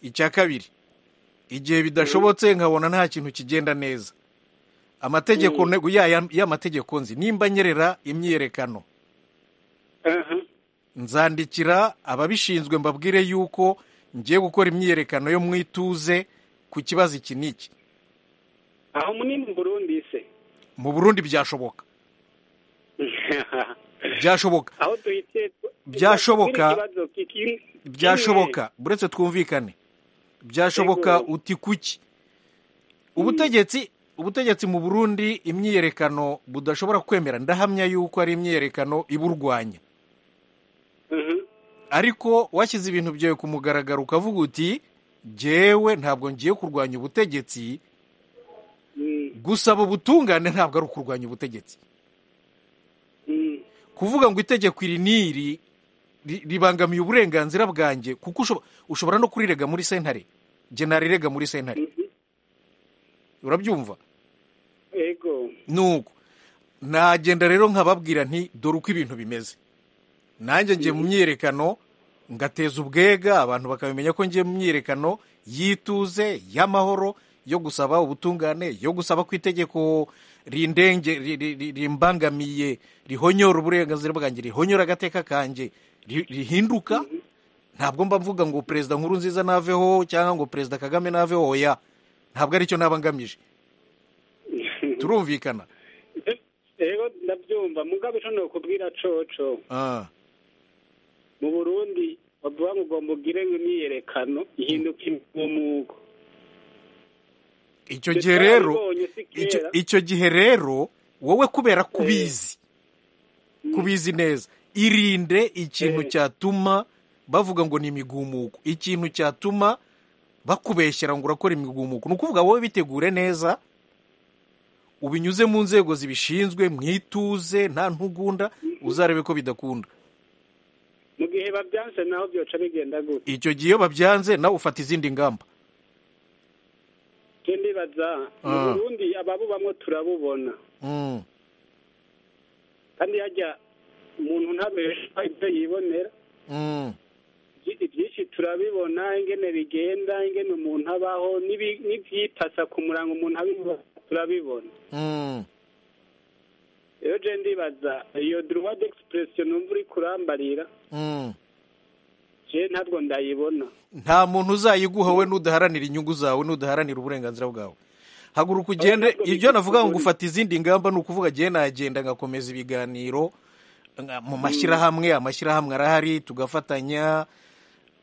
icya kabiri igihe bidashobotse nkabona nta kintu kigenda neza amategeko Mm. nego yaya- y'amategeko nzi nimba nyerera imyiyerekano Aha. nzandikira ababishinzwe mbabwire yuko ngiye gukora imyiyerekano yo mu ituze ku kibazo iki n'iki aho munini mu burundi se mu burundi byashoboka byashoboka aho duhitiye Byashoboka. byashoboka byashoboka buretse twumvikane byashoboka Yego. uti kuki ubutegetsi ubutegetsi mu burundi imyiyerekano budashobora kwemera ndahamya yuko ari imyiyerekano iburwanya ariko washyize ibintu byawe ku mugaragaro ukavuga uti jyewe ntabwo ngiye kurwanya ubutegetsi gusaba ubutungane ntabwo ari ukurwanya ubutegetsi kuvuga ngo itegeko iri n'iri ri- ribangamiye uburenganzira bwanjye kuko ushobo- ushobora no kurirega muri sentare jye narirega muri sentare urabyumva ego nuko nagenda rero nkababwira nti dore uko ibintu bimeze nanjye ngiye mu myiyerekano ngateza ubwega abantu bakabimenya ko ngiye mu myiyerekano y'ituze y'amahoro yo gusaba ubutungane yo gusaba ku itegeko rindenge ri- ri- ri- rimbangamiye rihonyora uburenganzira bwanjye rihonyora agateka kanjye ri- rihinduka ntabwo mba mvuga ngo perezida nkuru nziza naveho cyangwa ngo perezida kagame naveho oya ntabwo aricyo naba ngamije turumvikana ego ndabyumva mugabo ico nokubwira coco Ah. mu burundi bavuga ngo ugomba ugire imyiyerekano ihinduka umugo icyo Ndetse gihe rero warabibonye si icyo- kera. icyo gihe rero wowe kubera kubizi kubizi neza irinde ikintu cyatuma bavuga ngo ni imigumuko ikintu cyatuma bakubeshyera ngo urakora imigumuko ni ukuvuga wowe bitegure neza ubinyuze mu nzego zibishinzwe mu ituze nta ntugunda uzarebe ko bidakunda mu gihe babyanse naho byoca bigenda gute icyo gihe iyo babyanze nawe ufata izindi ngamba je ndibaza mu Ah. burundi ababubamwo turabubona Mm. kandi hajya umuntu ntabeshwa ibyo yibonera Mm. Ibyi- ibyinshi turabibona ingene bigenda ingene umuntu abaho n'ibi- n'ivyitasa ku murango umuntu abibona turabibona Mm. rero je ndibaza iyo droit d'expression numva uri kurambarira Mm. je ntabwo ndayibona nta muntu uzayiguha we nudaharanira inyungu zawe nudaharanira uburenganzira bwawe haguruka ugende ibyo navuga ngo ufata izindi ngamba ni ukuvuga jye nagenda ngakomeza ibiganiro nga- mu mashyirahamwe amashyirahamwe arahari tugafatanya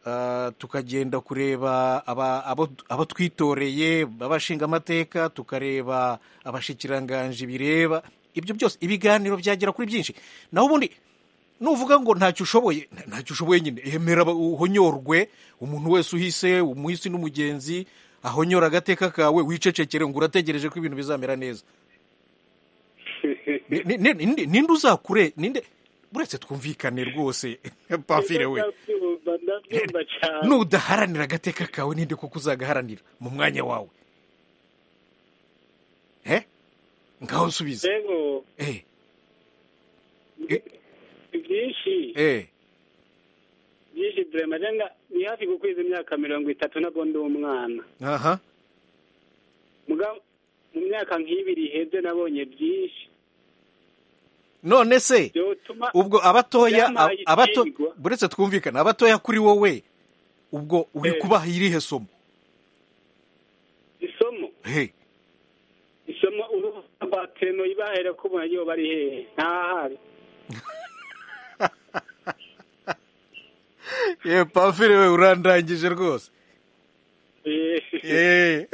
ah, tukagenda kureba aba- abo abo twitoreye abashinga amateka tukareba abashikiranganje bireba ibyo byose ibiganiro byagera kuri byinshi naho ubundi nuvuga ngo ntacyo ushoboye ntacyo ushoboye nyine yemera uhonyorwe umuntu wese uhise umuhisi n'umugenzi ahonyora agateka kawe wicecekere ngo urategereje ko ibintu bizamera neza Ni- ni- ni- ninde uzakure ninde uretse twumvikane rwose pafire we Ndabyumva, ndabyumva cyane nudaharanira agateka kawe ninde kuko uzagaharanira mu mwanya wawe he ngaho nsubiza rero eh byinshi eh byinshi vraiment jenga ni hafi gukwiza imyaka mirongo itatu nabwo ndi umwana aha mugabo mu myaka nk'ibiri iheze nabonye byinshi none se byotuma ubwo abatoya Byampaye ab- abato ikigwa. buretse twumvikana abatoya kuri wowe ubwo uri Eh. kubaha irihe somo isomo he isomo urubuga rwa teno ibahera ko ubona iyo bari hehe ntahari ye pamfire we urandangije rwose Eh, Eh.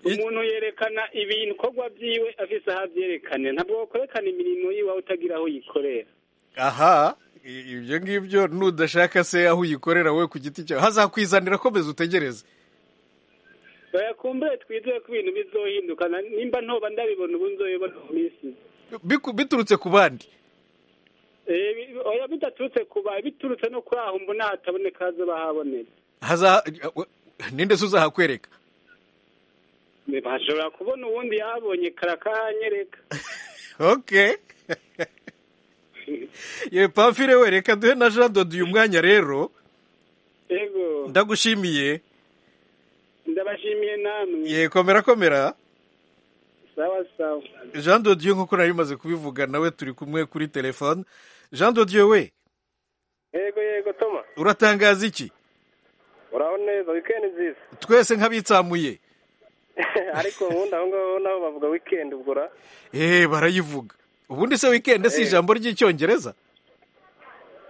umuntu yerekana ibikorwa byiwe afise aho abyerekane ntabwo wakwerekana imirimo yiwe aho utagira aho uyikorera aha i- ibyo ngibyo nudashaka se aho uyikorera wowe ku giti cyawe hazakwizanira komeza utegereze bayakumbure twizeye ko ibintu bizohinduka na- nimba ntoba ndabibona ubu nzoyibona mu minsi Biku- biturutse ku bandi Eh, bi- oya bidaturutse kuba biturutse no kuri aho mbona hataboneka hazoba haboneka haza ninde se uzahakwereka bashobora kubona uwundi yabonye karakanyereka okay ye pamfire we reka duhe na jean dodo uyu mwanya rero yego ndagushimiye ndabashimiye namwe ye komera komera sawa sawa jean dodo nk'uko nari bimaze kubivuga nawe turi kumwe kuri telefone jean dodo we yego yego toma uratangaza iki uraho neza wikendi nziza twese nk'abitsamuye ariko ubundi aho ngaho naho bavuga wikendi ubwo ra eee barayivuga ubundi se wikendi si ijambo ry'icyongereza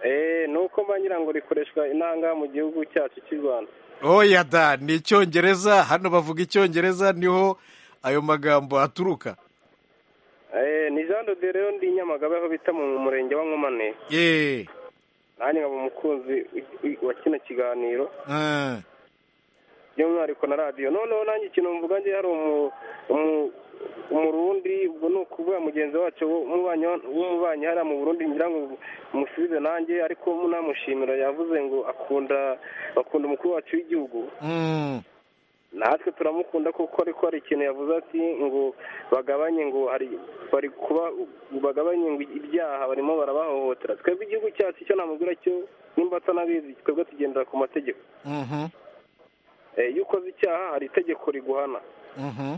eee ni uko mba ngira ngo rikoreshwa inanga mu gihugu cyacu cy'u rwanda oya da ni icyongereza hano bavuga icyongereza niho ayo magambo aturuka eee ni jean de rero ndi nyamagabe aho bita mu murenge wa nkomane yeee nanjye nkaba umukunzi wi- wi- wa kino kiganiro Ah. by'umwihariko na radiyo noneho nanjye ikintu mvuga ngiye hari umu- umu- umurundi ubwo ni ukuvuga mugenzi wacu w'umubanyi w'umubanyi hariya mu burundi ngira ngo umusubize nanjye ariko munamushimira yavuze ngo akunda bakunda umukuru wacu w'igihugu Mm. natwe turamukunda kuko ariko hari ikintu yavuze ati ngo bagabanye ngo hari bari kuba bagabanye ngo ibyaha barimo barabahohotera twebwe igihugu cyacu icyo namubwira cyo nimba atanabizi twebwe tugendera ku mategeko Mhm. Eh, iyo ukoze icyaha hari itegeko riguhana Mhm.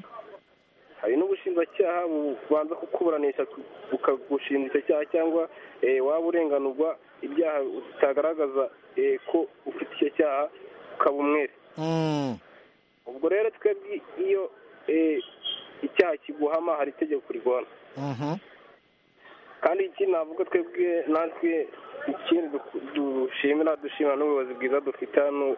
hari n'ubushinjacyaha bubanza kukuburanisha bukagushinja icyo cyaha cyangwa eh, waba urenganurwa ibyaha utagaragaza eh, ko ufite icyo cyaha ukaba umwere Mm. ubwo rero twebwe iyo eh, icyaha kiguhama hari itegeko rigwana Mhm. kandi iki navuga twebwe natwe ikindi du- dushimira dushimira n'ubuyobozi bwiza dufite hano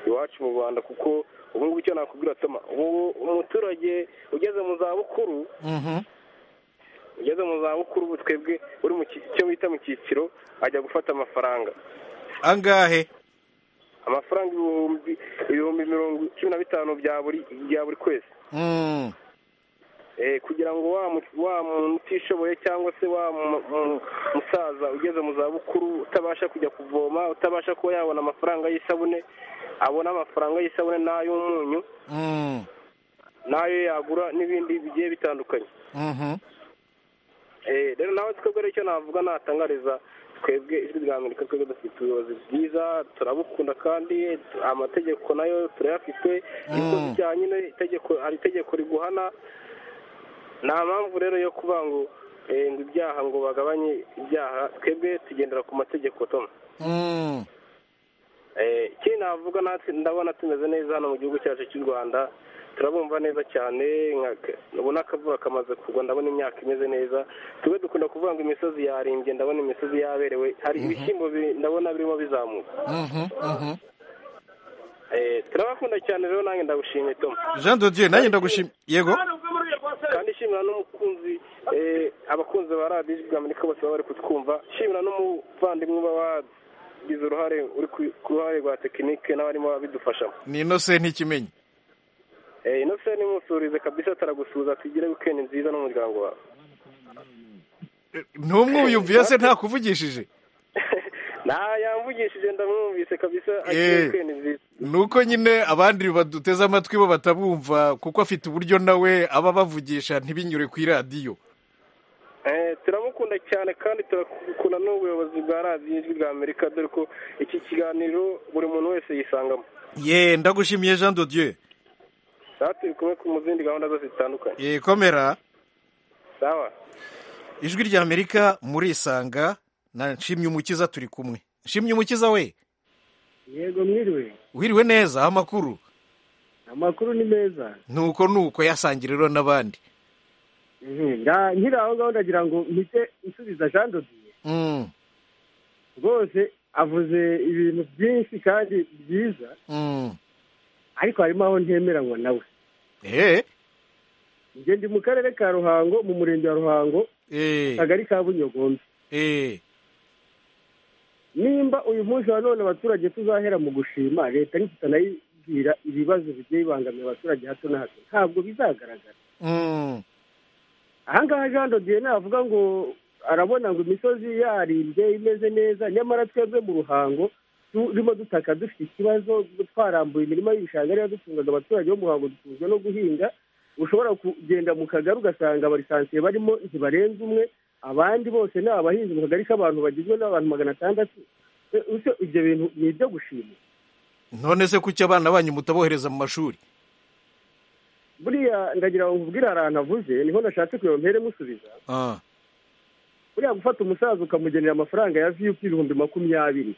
iwacu mu rwanda kuko ubu ngubu icyo nakubwira toma ubu umuturage ugeze mu zabukuru Mhm. ugeze mu zabukuru ubu twebwe uri mu ki- icyo bita mu cyiciro ajya gufata amafaranga angahe amafaranga ibihumbi ibihumbi mirongo cumi na bitanu bya buri bya buri kwezi Mm. Eh, kugira ngo wa mu- wa muntu utishoboye cyangwa se wa mu- mu- musaza ugeze mu zabukuru utabasha kujya kuvoma utabasha kuba yabona amafaranga y'isabune abona amafaranga y'isabune n'ay'umunyu Mm. n'ayo yagura n'ibindi bigiye bitandukanye Mhm. Eh, rero nawe twebwe rero icyo navuga natangariza twebwe ijwi rya amerika twebwe dufite ubuyobozi bwiza turabukunda kandi amategeko nayo turayafite Mm. ikoze icyaha nyine itegeko hari itegeko riguhana nta mpamvu rero yo kuvuga ngo eh, ngo ibyaha ngo bagabanye ibyaha twebwe tugendera ku mategeko toma Mm. Eh, ikindi navuga natwe ndabona tumeze neza hano mu gihugu cyacu cy'u rwanda turabumva neza cyane nka- ubona akavuba kamaze kugwa ndabona imyaka imeze neza tube dukunda kuvuga ngo imisozi yarimbye ndabona imisozi yaberewe hari ibishyimbo biri- ndabona birimo bizamuka Mhm. Mhm. Eh, turabakunda cyane rero nanjye ndagushimiye tom jean dodo nanjye ndagushimiye yego kandi nshimira n'umukunzi abakunzi ba radiyo ijwi ry'amerika bose baba bari kutwumva nshimira n'umuvandimwe uba wagize uruhare uri ku ruhare rwa tekinike n'abarimo babidufashamo ni inose ntikimenyi inose nimusurize kabisa ataragusuhuza tugire wikendi nziza n'umuryango wawe ntumwuyumviye se ntakuvugishije yamvugishije ndamwumvise kabisa agiye wikendi nziza nuko nyine abandi baduteze amatwi bo batabumva kuko afite uburyo nawe aba abavugisha ntibinyure ku iradiyo turamukunda cyane kandi turakunda n'ubuyobozi bwa radiyo ijwi rya amerika dore ko iki kiganiro buri muntu wese yisangamo ye ndagushimiye jean dodieu turi kumwe mu zindi gahunda zose zitandukanye ye komera sawa ijwi rya amerika murisanga na nshimye umukiza turi kumwe nshimye umukiza we yego mwiriwe wiriwe neza amakuru amakuru ni meza nuko nuko yasangira rero n'abandi nkiri aho ngaho ndagira ngo mpite nsubiza jean dodiye rwose avuze ibintu byinshi kandi byiza ariko harimo aho ntemeranywa nawe ngende mu karere ka ruhango mu murenge wa ruhango akagari ka bunyogombe nimba uyu munsi wa none abaturage tuzahera mu gushima leta ntitanayibwira ibibazo bigiye bibangamira abaturage hato na hato ntabwo bizagaragara ahangaha jean dodiye navuga ngo arabona ngo imisozi yaririmbye imeze neza nyamara twebwe mu ruhango turimo dutaka dufite ikibazo twarambuye imirima y'ibishanga ariyo dutungaga abaturage bo mu ruhango dutunzwe no guhinga ushobora kugenda mu kagari ugasanga abarisansiye barimo ntibarenze umwe abandi bose ni abahinzi mu kagari k'abantu bagizwe n'abantu magana atandatu ibyo bintu ni ibyo gushima none se kuki abana banyu mutabohereza mu mashuri buriya ndagira ngo nkubwire ahantu avuze niho nashatse kureba mpere musubiza buriya gufata umusaza ukamugenera amafaranga ya viyupi ibihumbi makumyabiri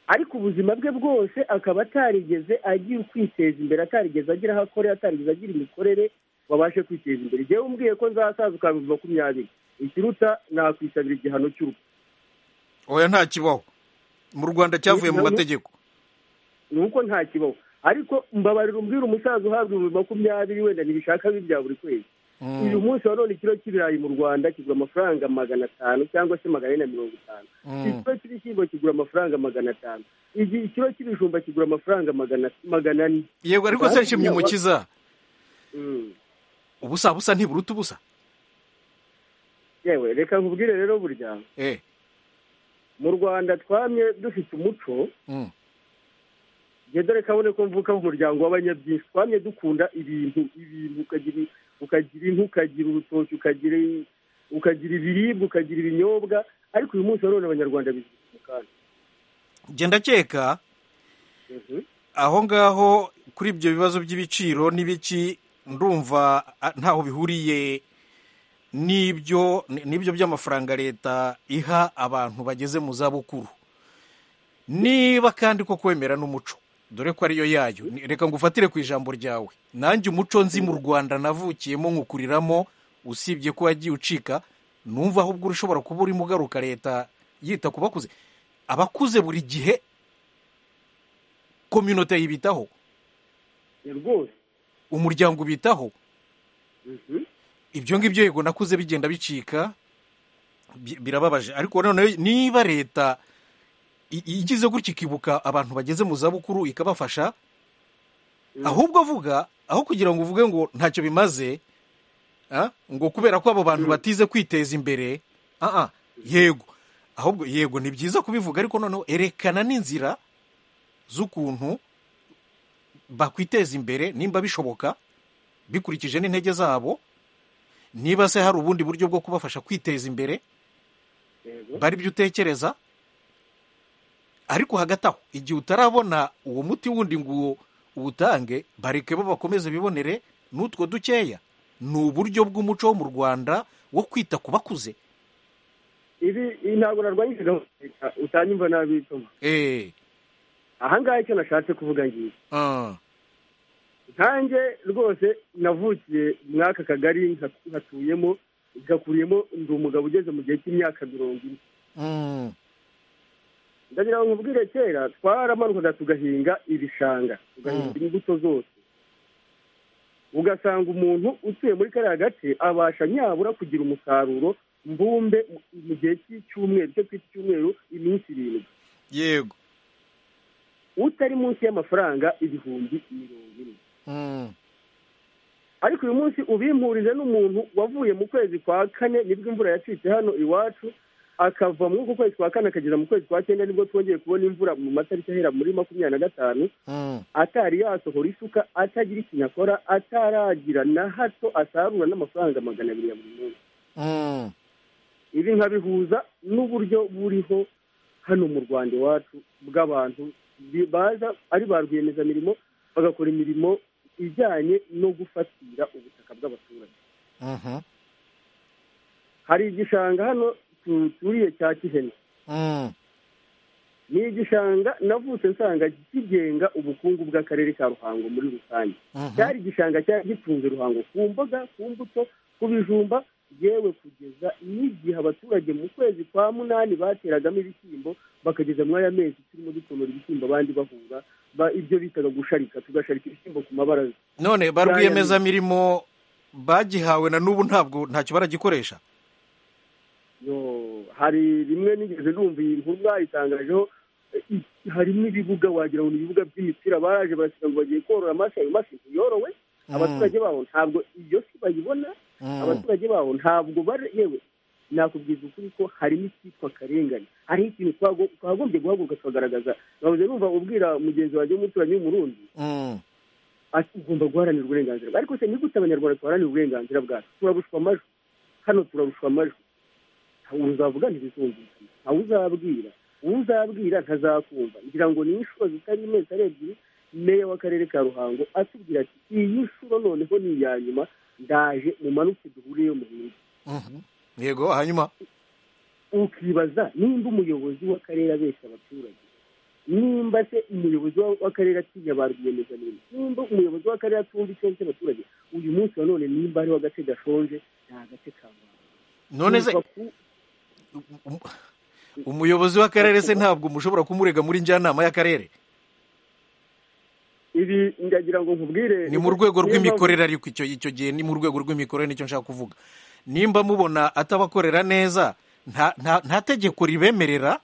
ariko ubuzima bwe bwose akaba atarigeze agira kwiteza imbere atarigeze agira aho akorera atarigeze agira imikorere wabashe kwiteza imbere igihe umbwiye ko nzasaza ukabihumbi makumyabiri ikiruta nakwisabira igihano cy'urupfu oya nta kibaho mu rwanda cyavuye mu mategeko ni uko nta kibaho ariko mbabarira umbwira umusaza uhabwa ibihumbi makumyabiri wenda ntibishaka bibi bya buri kwezi uyu munsi wa none ikiro cy'ibirayi mu rwanda kigura amafaranga magana atanu cyangwa se magana ane na mirongo itanu ikiro cy'ibishyimbo kigura amafaranga magana atanu ikiro cy'ibijumba kigura amafaranga magana ane yego ariko se nshimye umukiza ubusa busa ntiburuta ubusa yewe reka nkubwire rero burya mu rwanda twamye dufite umuco dore kabone ko mvuka mu muryango w'abanyabyinshi twamye dukunda ibintu ibintu ukagira inka ukagira urutoki ukagira ibiribwa ukagira ibinyobwa ariko uyu munsi none abanyarwanda bizwi mu kanya genda akeka aho ngaho kuri ibyo bibazo by'ibiciro n'ibiki ndumva ntaho bihuriye n'ibyo n'ibyo by'amafaranga leta iha abantu bageze mu zabukuru niba kandi ko kwemera n'umuco dore ko ariyo yayo reka ngo ufatire ku ijambo ryawe nanjye umuco nzi mu rwanda navukiyemo nkukuriramo usibye ko wagiye ucika numva ahubwo ushobora kuba urimo ugaruka leta yita ku bakuze abakuze buri gihe kominote yibitaho rwose umuryango ubitaho ibyo ngibyo yego nakuze bigenda bicika birababaje ariko noneho niba leta igize gutya ikibuka abantu bageze mu zabukuru ikabafasha ahubwo avuga aho kugira ngo uvuge ngo ntacyo bimaze ngo kubera ko abo bantu batize kwiteza imbere yego ahubwo yego ni byiza kubivuga ariko noneho erekana n'inzira z'ukuntu bakwiteza imbere nimba bishoboka bikurikije n'intege zabo niba se hari ubundi buryo bwo kubafasha kwiteza imbere bari byo utekereza ariko hagati aho igihe utarabona uwo muti wundi ngo uwutange bareke bo bakomeze bibonere n'utwo dukeya ni uburyo bw'umuco wo mu rwanda wo kwita ku bakuze ibi ntabwo narwanyije gahunda utanyumva nabi bituma ahangaha icyo nashatse kuvuga ngiki nkanjye rwose navukiye muri aka kagari nkatuyemo ngakuriyemo ndi umugabo ugeze mu gihe cy'imyaka mirongo ine ndagira ngo nkubwire kera twaramanuraga tugahinga ibishanga tugahinga imbuto zose ugasanga umuntu utuye muri kariya gace abasha nyabura kugira umusaruro mbumbe mu gihe cy'icyumweru cyo twita icyumweru iminsi irindwi yego utari munsi y'amafaranga ibihumbi mirongo ine ariko uyu munsi ubimpurije n'umuntu wavuye mu kwezi kwa kane nibwo imvura yacitse hano iwacu akava muri uku kwezi kwa kane akagera mu kwezi kwa cyenda nibwo twongeye kubona imvura mu matariki ahera muri makumyabiri na gatanu atari yasohora isuka atagira ikintu akora ataragira na hato asarura n'amafaranga magana abiri ya buri munsi ibi nkabihuza n'uburyo buriho hano mu rwanda iwacu bw'abantu baza ari ba rwiyemezamirimo bagakora imirimo ijyanye no gufatira ubutaka bw'abaturage hari igishanga hano turiye cya kihene ni igishanga navutse nsanga kigenga ubukungu bw'akarere ka ruhango muri rusange cyari igishanga cyari gitunze ruhango ku mboga ku mbuto ku bijumba yewe kugeza n'igihe abaturage mu kwezi kwa munani bateragamo ibishyimbo bakageza muri aya mezi turimo dutonora ibishyimbo abandi bahura ibyo bitaga gusharika tugasharika ibishyimbo ku mabaraza none ba rwiyemezamirimo bagihawe na n'ubu ntabwo ntacyo baragikoresha hari rimwe nigeze numva iyi nkuru bayitangajeho harimo ibibuga wagira ngo ni ibibuga by'imipira baraje barasiga ngo bagiye korora amafi ayo mafi ntiyorowe abaturage babo ntabwo iyo si bayibona abaturage babo ntabwo yewe nakubwiza ukuri ko harimo icyitwa akarengane hariho ikintu twagombye guhaguruka tukagaragaza babuze numva ubwira mugenzi wanjye w'umuturanyi w'umurundi ati ugomba guharanira uburenganzira bwe ariko se nigute abanyarwanda duharanira uburenganzira bwacu turabushwa amajwi hano turabushwa amajwi uzavuga ntibizumvikana ntawe uzabwira uwo uzabwira ntazakumva ngira ngo ni inshuro zitari imwe ari ebyiri meya w'akarere ka ruhango atubwira ati iyi nshuro noneho ni iya nyuma ndaje mumanuke duhuriye mu bindi yego hanyuma ukibaza nimba umuyobozi w'akarere abeshya abaturage nimba se umuyobozi w'akarere atinya ba rwiyemezamirimo nimba umuyobozi w'akarere atumva icyo cy'abaturage uyu munsi wa none nimba hariho agace gashonje nta gace kamuha none se umuyobozi w'akarere se ntabwo mushobora kumurega muri njyanama y'akarere ibi ndagira ngo nkubwire ni mu rwego rw'imikorere ariko icyo icyo gihe ni mu rwego rw'imikorere nicyo nshaka kuvuga nimba mubona atabakorera neza nta tegeko ribemerera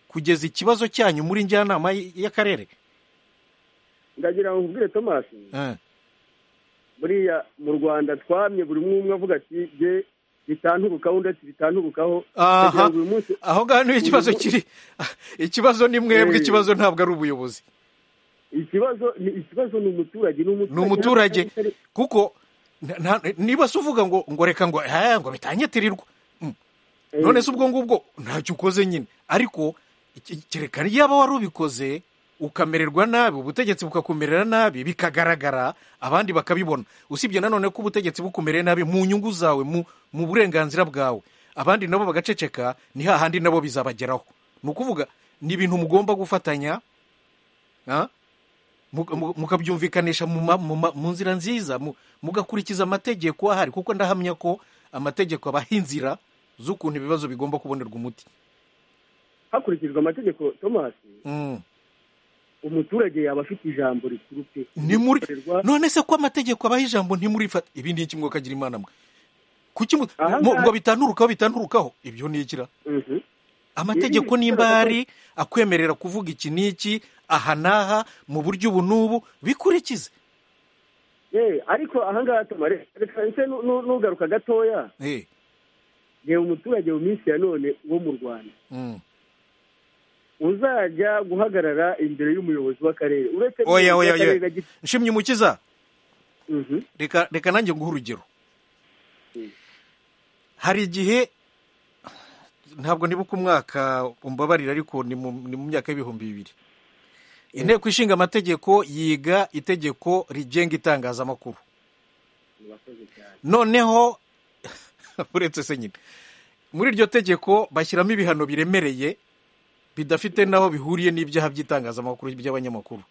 kugeza ikibazo cyanyu muri njyanama y'akarere ndagira ngo nkubwire tomasi buriya mu rwanda twamye buri umwe avuga ati bye bitanturukaho undi ati bitanturukaho aho ngaho niho ikibazo kiri ikibazo ni mwebwe ikibazo ntabwo ari ubuyobozi ikibazo ni ikibazo ni umuturage ni umuturage kuko niba se uvuga ngo ngo reka ngo ngo bitanyitirirwa none se ubwo ngubwo ntacyo ukoze nyine ariko kereka yaba wari ubikoze ukamererwa nabi ubutegetsi bukakumerera nabi bikagaragara abandi bakabibona usibye nanone ko ubutegetsi bukumereye nabi mu nyungu zawe mu burenganzira bwawe abandi nabo bagaceceka ni hahandi nabo bizabageraho ni ukuvuga ni ibintu mugomba gufatanya mukabyumvikanisha mu nzira nziza mugakurikiza amategeko ahari kuko ndahamya ko amategeko abaha inzira z'ukuntu ibibazo bigomba kubonerwa umuti hakurikijwe amategeko tomasi umuturage yaba afite ijambo riturutse none se ko amategeko abaha ijambo ntimurifata ibi ni iki ngo kagira imana mwe ngo bitanturukaho bitanturukaho ibyo ni ikira amategeko nimba hari akwemerera kuvuga iki n'iki aha n'aha mu buryo ubu n'ubu bikurikize ariko ahangaha tumare reka n'ugaruka gatoya reba umuturage mu minsi ya none wo mu rwanda uzajya guhagarara imbere y'umuyobozi w'akarere uretse oya oya oya nshimye umukiza reka nanjye guha urugero hari igihe ntabwo nibuka umwaka umbabarira ariko ni mu myaka y'ibihumbi bibiri inteko ishinga amategeko yiga itegeko rigenga itangazamakuru noneho uretse se nyine muri iryo tegeko bashyiramo ibihano biremereye bidafite n'aho bihuriye n'ibyaha by'itangazamakuru by'abanyamakuru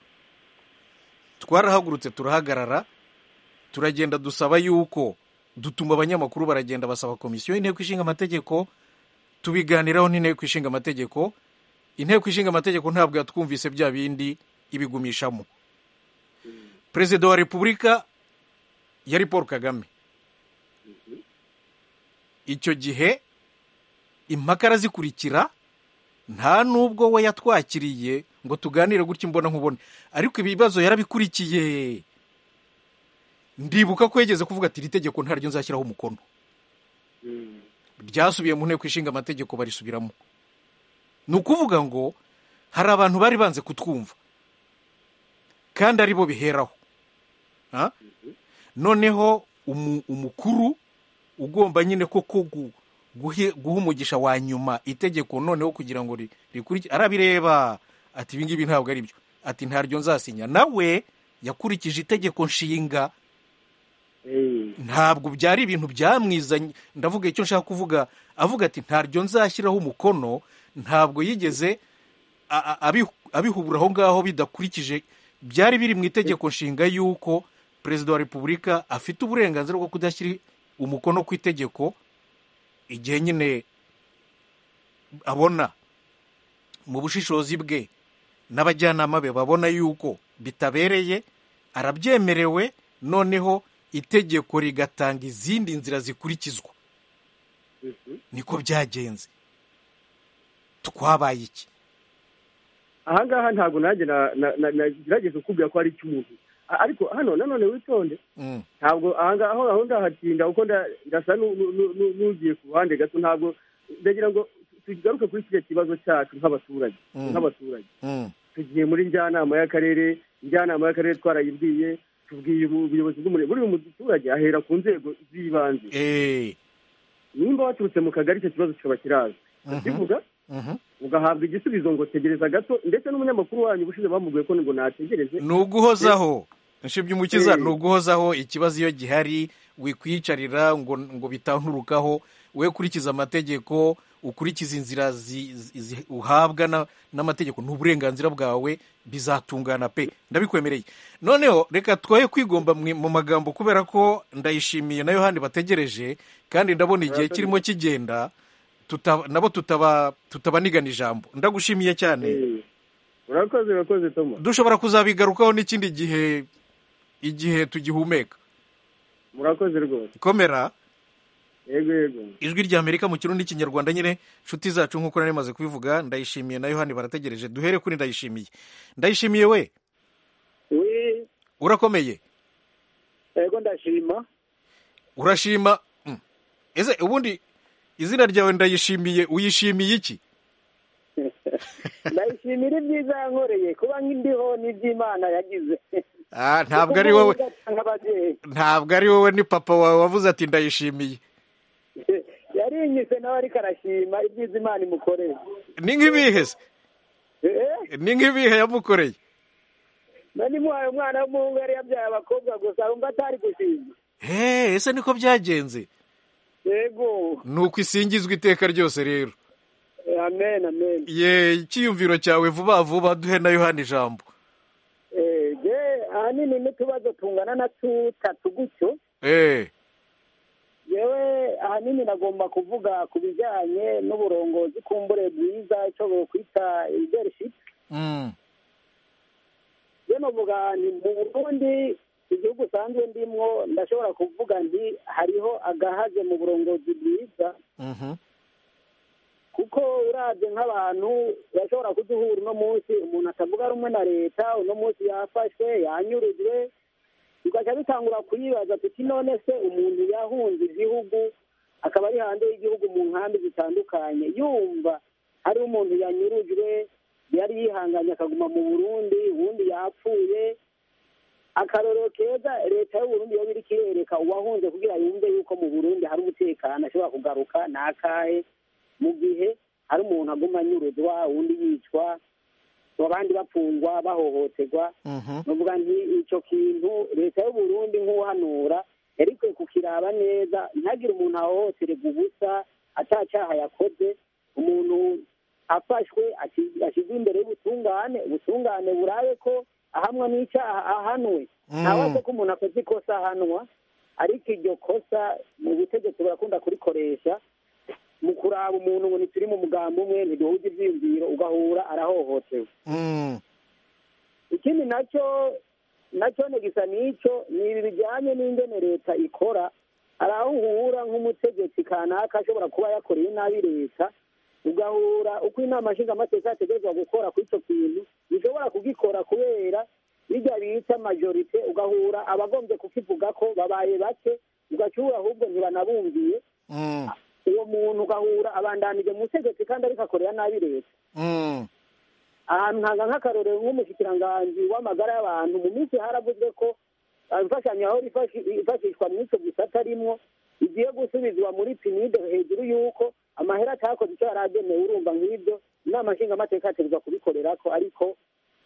twarahagurutse turahagarara turagenda dusaba yuko dutuma abanyamakuru baragenda basaba komisiyo y'inteko ishinga amategeko tubiganiraho n'inteko ishinga amategeko inteko ishinga amategeko ntabwo yatwumvise bya bindi ibigumishamo perezida wa repubulika yari paul kagame icyo gihe impaka arazikurikira nta n'ubwo we yatwakiriye ngo tuganire gutya imbona nkubone ariko ibibazo yarabikurikiye ndibuka ko yageze kuvuga ati iri tegeko ntaryo nzashyiraho umukono ryasubiye mu nteko ishinga amategeko barisubiramo ni ukuvuga ngo hari abantu bari banze kutwumva kandi aribo biheraho noneho umukuru ugomba nyine koko guha umugisha wa nyuma itegeko noneho kugira ngo rikurikire arabireba ati ibi ngibi ntabwo ari byo ati ntaryo nzasinya nawe yakurikije itegeko nshinga ntabwo byari ibintu byamwizanye ndavuga icyo nshaka kuvuga avuga ati ntaryo nzashyiraho umukono ntabwo yigeze abihubura aho ngaho bidakurikije byari biri mu itegeko nshinga y'uko perezida wa repubulika afite uburenganzira bwo kudashyira umukono ku itegeko igihe nyine abona mu bushishozi bwe n'abajyanama be babona yuko bitabereye arabyemerewe noneho itegeko rigatanga izindi nzira zikurikizwa niko byagenze twabaye iki ahangaha ntabwo nanjye nagerageza ukubwira ko ari icy'umuntu ariko hano nanone witonde ntabwo ahangaha aho ndahatinda kuko ndasa n'ugiye ku ruhande gato ntabwo ndagira ngo tugaruke kuri kiriya kibazo cyacu nk'abaturage nk'abaturage tugiye muri njyanama y'akarere njyanama y'akarere twarayibwiye tubwiye ubuyobozi bw'umurenge buri muturage ahera ku nzego z'ibanze nimba waturutse mu kagari icyo kibazo kikaba kirazwi kivuga ugahabwa igisubizo ngo tegereza gato ndetse n'umunyamakuru wanyu ubushize bamubwiye ko ngo nategereze ni uguhozaho nshibye umukiza ni uguhozaho ikibazo iyo gihari wikwiyicarira ngo ngo bitanturukaho we ukurikiza amategeko ukurikiza inzira uhabwa n'amategeko n'uburenganzira bwawe bizatungana pe ndabikwemereye noneho reka twoye kwigomba mu magambo kubera ko ndayishimiye na yohani bategereje kandi ndabona igihe kirimo kigenda nabo tutabaniganira ijambo ndagushimiye cyane urakoze urakoze tomo dushobora kuzabigarukaho n'ikindi gihe igihe tugihumeka murakoze rwose komera yego yego ijwi rya amerika mu kirundi n'ikinyarwanda nyine inshuti zacu nk'uko nari maze kubivuga ndayishimiye na yohani barategereje duhere kuri ndayishimiye ndayishimiye we urakomeye yego ndashima urashima ese ubundi izina ryawe ndayishimiye uyishimiye iki ndayishimira ibyiza yankoreye kuba nk'indiho n'iby'imana yagize ntabwo ari wowe ntabwo ari wowe ni papa wawe wavuze ati ndayishimiye yarinyise nawe ariko arashima ibyiza imana imukoreye ni nk'ibihe se ni nk'ibihe yamukoreye nanimuhaye umwana w'umuhungu yari yabyaye abakobwa gusa wumva atari gushima ese niko byagenze yego ni uko isingizwa iteka ryose rero amen amen ye icyiyumviro cyawe vuba vuba duhe na yohani ijambo ye ahanini n'utubazo tungana na tutatu gutyo yewe ahanini nagomba kuvuga ku bijyanye n'uburongozi kumbure bwiza icyo kwita leadership ye navuga ni mu burundi igihugu usanzwe ndimwo ndashobora kuvuga nti hariho agahaze mu burongozi bwiza kuko urabye nk'abantu bashobora kuduhura uno munsi umuntu atavuga rumwe na leta uno munsi yafashwe yanyurujwe tugahita dutangura kuyibaza tuti none se umuntu yahunze igihugu akaba ari hanze y'igihugu mu nkambi zitandukanye yumva hari umuntu yanyurujwe yari yihanganye akaguma mu burundi ubundi yapfuye akarorero keza leta y'uburundi yaba iri kirereka uwahunze kugira yumve yuko mu burundi hari umutekano ashobora kugaruka ni akahe mu gihe hari umuntu aguma anyuruzwa undi yicwa abandi bapfungwa bahohoterwa bavuga nti icyo kintu leta y'uburundi nk'uhanura yari ikwiye kukiraba neza ntihagire umuntu ahohotererwa ubusa atacyaha yakoze umuntu afashwe ashyizwe imbere y'ubutungane ubutungane burabe ko ahamwa n'icyaha ahanwe ntawe ko umuntu akoze ikosa ahanwa ariko iryo kosa mu butegetsi burakunda kurikoresha mu kuraba umuntu ngo ntituri mu mugambi umwe ntiduhuze ibyiyumviro ugahura arahohotewe ikindi nacyo nacyo gisa n'icyo ni ibi bijyanye n'ingene leta ikora hari aho uhura nk'umutegetsi kanaka ashobora kuba yakoreye nabi leta ugahura uko inama nshingamateka yategerezwa gukora kuri icyo kintu bishobora kugikora kubera bijya bita majorite ugahura abagombye kukivuga ko babaye bake ugacura ahubwo ntibanabumviye uwo muntu ugahura abandanije mu butegetsi kandi ariko akorera nabi leta ahantu hanga nk'akarorero nk'umushyikirangajwi w'amagara y'abantu mu minsi haravuzwe ko imfashanyo aho ifashishwa muri icyo gisata arimwo igiye gusubizwa muri pinide hejuru y'uko amahera atakoze icyo yari agenewe urumva nk'ibyo inama nshingamateka yategerezwa kubikorera ko ariko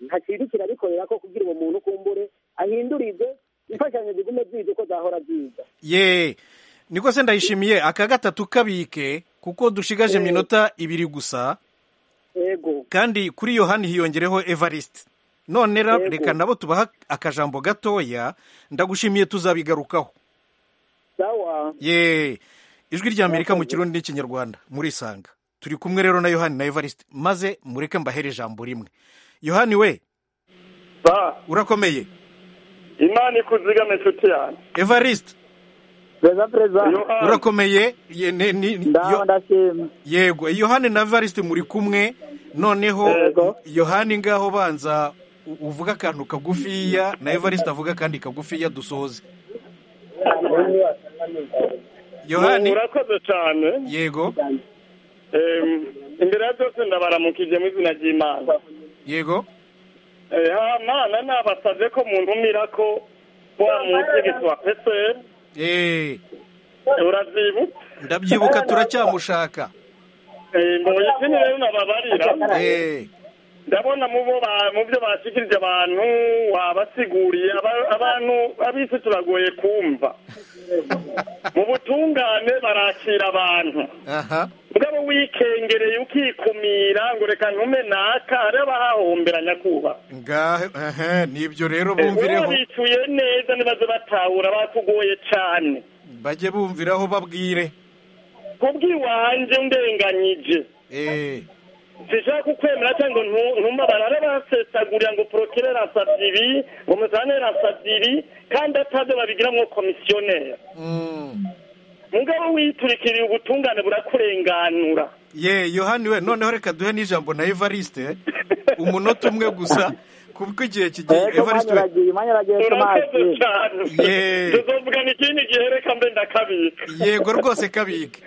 nta kintu kirabikorera ko kugira uwo muntu ukumbure ahindurize imfashanyo zigume zizi uko zahora ziza ye niko se ndayishimiye aka gatatu kabike kuko dushigaje mu minota ibiri gusa yego kandi kuri yohani hiyongereho evariste none ra- reka nabo tubaha akajambo gatoya ndagushimiye tuzabigarukaho sawa ye ijwi rya amerika mu kirundi n'ikinyarwanda murisanga turi kumwe rero na yohani na evariste maze mureke mbahere ijambo rimwe yohani we urakomeye imana ikuzigame nshuti yanjye evariste perezida perezida urakomeye Ye- ne- ni- ni- yo- yego yohani na evariste muri kumwe noneho yohani ngaho banza u- uvuge akantu kagufiya na evariste avuga akandi kagufiya dusoze yohani urakoze cyane yego Em, imbere ya byose ndabaramukije mu izina ry'imana yego Eh, ha mana nabasabye ko mundumira ko wa mutegetsi wa psl Eh, uravyibuka ndabyibuka turacyamushaka Eh, mbonye ikindi rero nababarira Eh, ndabona mu bo ba- mu byo bashikirije abantu wabasiguriye aba- abantu abisi turagoye kumva mu butungane barakira abantu aha mugabo wikengereye ukikumira ngo reka ntume naka hariho abahahombera nyakubahwa ngahe ehe, nibyo rero uba bumvireho bicuye neza ntibaze batahura bakugoye cyane bajye bumviraho babwire kubw'iwanjye undenganyije Eh, sishaka kukwemera cyangwa ngo ntu- ntumabare ari basesagurira ngo porokirere asabye ibi ngo musanere asabye ibi kandi ataze babigiramwo komisiyoneri mm. mugabo witurikiriye ubutungane burakurenganura ye yohani we noneho reka duhe n'ijambo na evariste umunota umwe gusa kuko igihe kigiye evariste we urakoze cyane Yeee. tuzovugana ikindi gihe reka mbe ndakabika yego rwose kabike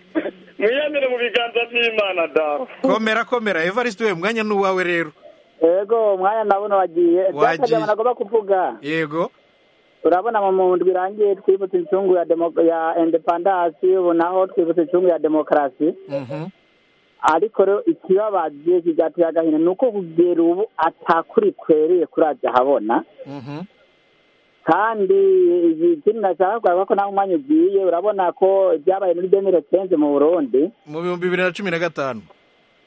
mwiyamire mu biganza by'imana dawe komera komera evariste we umwanya ni uwawe rero yego umwanya ndabona wagiye Wagiye. byakagira nagomba kuvuga yego urabona mu mundwi irangiye twibutse incungu ya demo- ya independance ubu naho twibutse incungu ya demokarasi Mhm. ariko rero ikibabaje kigatera agahinda ni uko kugera ubu atakuri kwereye kuraza habona Mhm. kandi ikindi nashaka kugaragaza ko nawe umwanya ugiye urabona ko byabaye muri demire kenze mu burundi mu bihumbi bibiri na cumi na gatanu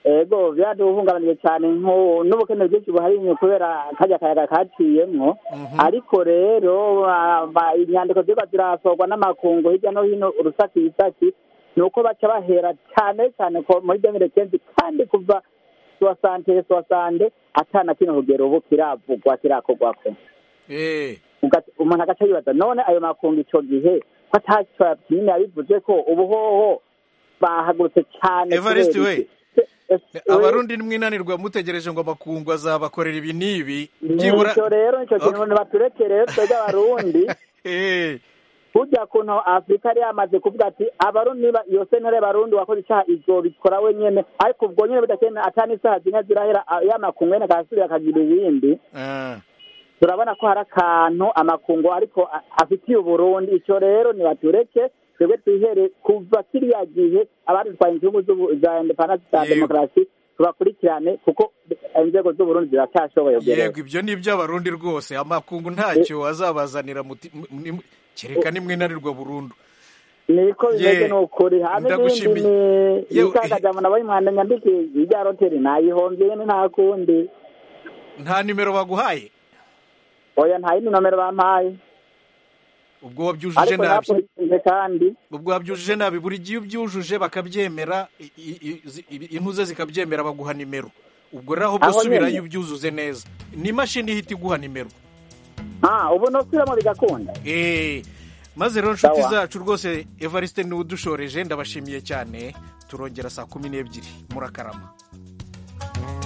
ego byaduhungabanije cyane nko- n'ubukene bwinshi buhari kubera kajya kayaga kaciyemwo ariko rero ba- ba- inyandiko zirwa zirasorwa n'amakungu hirya no hino urusakisaki ni uko baca bahera cyane cyane ko muri demire kenzi kandi kuva suwasante suwasande atana kino kugera ubu kiravugwa kirakorwako Eh, Ugat- umuntu agaca yibaza none ayo makungu ico gihe ko ataco nyine yabivuze ko ubuhoho bahagurutse cyane evariste kubera we iki? abarundi mwinanirwa mutegereje ngo amakungu azabakorera ibi n'ibi byibura nicyo rero nicyo kintu Okay. baturekere rero twebwe abarundi burya kuntu afurika yari yamaze kuvuga ati abarundi niba iyo sentare y'abarundi wakoze icyaha ibyo bikora wenyine ariko ubwo nyine bidakeneye atani isaha zimwe zirahera a- y'amakungu wenda akahasubira akagira ibindi Ah, turabona ko hari akantu amakungu ariko a- afitiye uburundi icyo rero nibatureke twebwe twihere kuva kiriya gihe abadutwaye inzungu z'ubu- za indepandansi za Yego. demokarasi tubakurikirane kuko inzego z'uburundi ziracyashoboye gereza yego ibyo ni iby'abarundi rwose amakungu ntacyo azabazanira muti- mu- ni- kereka nimwinanirwa burundu niko bimeze Ye, ni ukuri hamwe n'ibindi ndagushimiye. ni Yewe, ikakajambo nabonye umwanda nyandikije ijya roteri nayihombyemo nta kundi nta nimero baguhaye oya nta yindi nomero bampaye ubwo wabyujuje ariko nabi napurinze kandi ubwo wabyujuje nabi buri gihe iyo ubyujuje bakabyemera i- i- i- zi- i- intuze zikabyemera baguha nimero ubwo rero ahubwo Aho nyene. subirayo ubyuzuze neza ni imashini ihita iguha nimero ah ubu ntusubiramo bigakunda Eh, maze rero nshuti Sawa. zacu rwose evariste niwe udushoreje ndabashimiye cyane turongera saa kumi n'ebyiri murakarama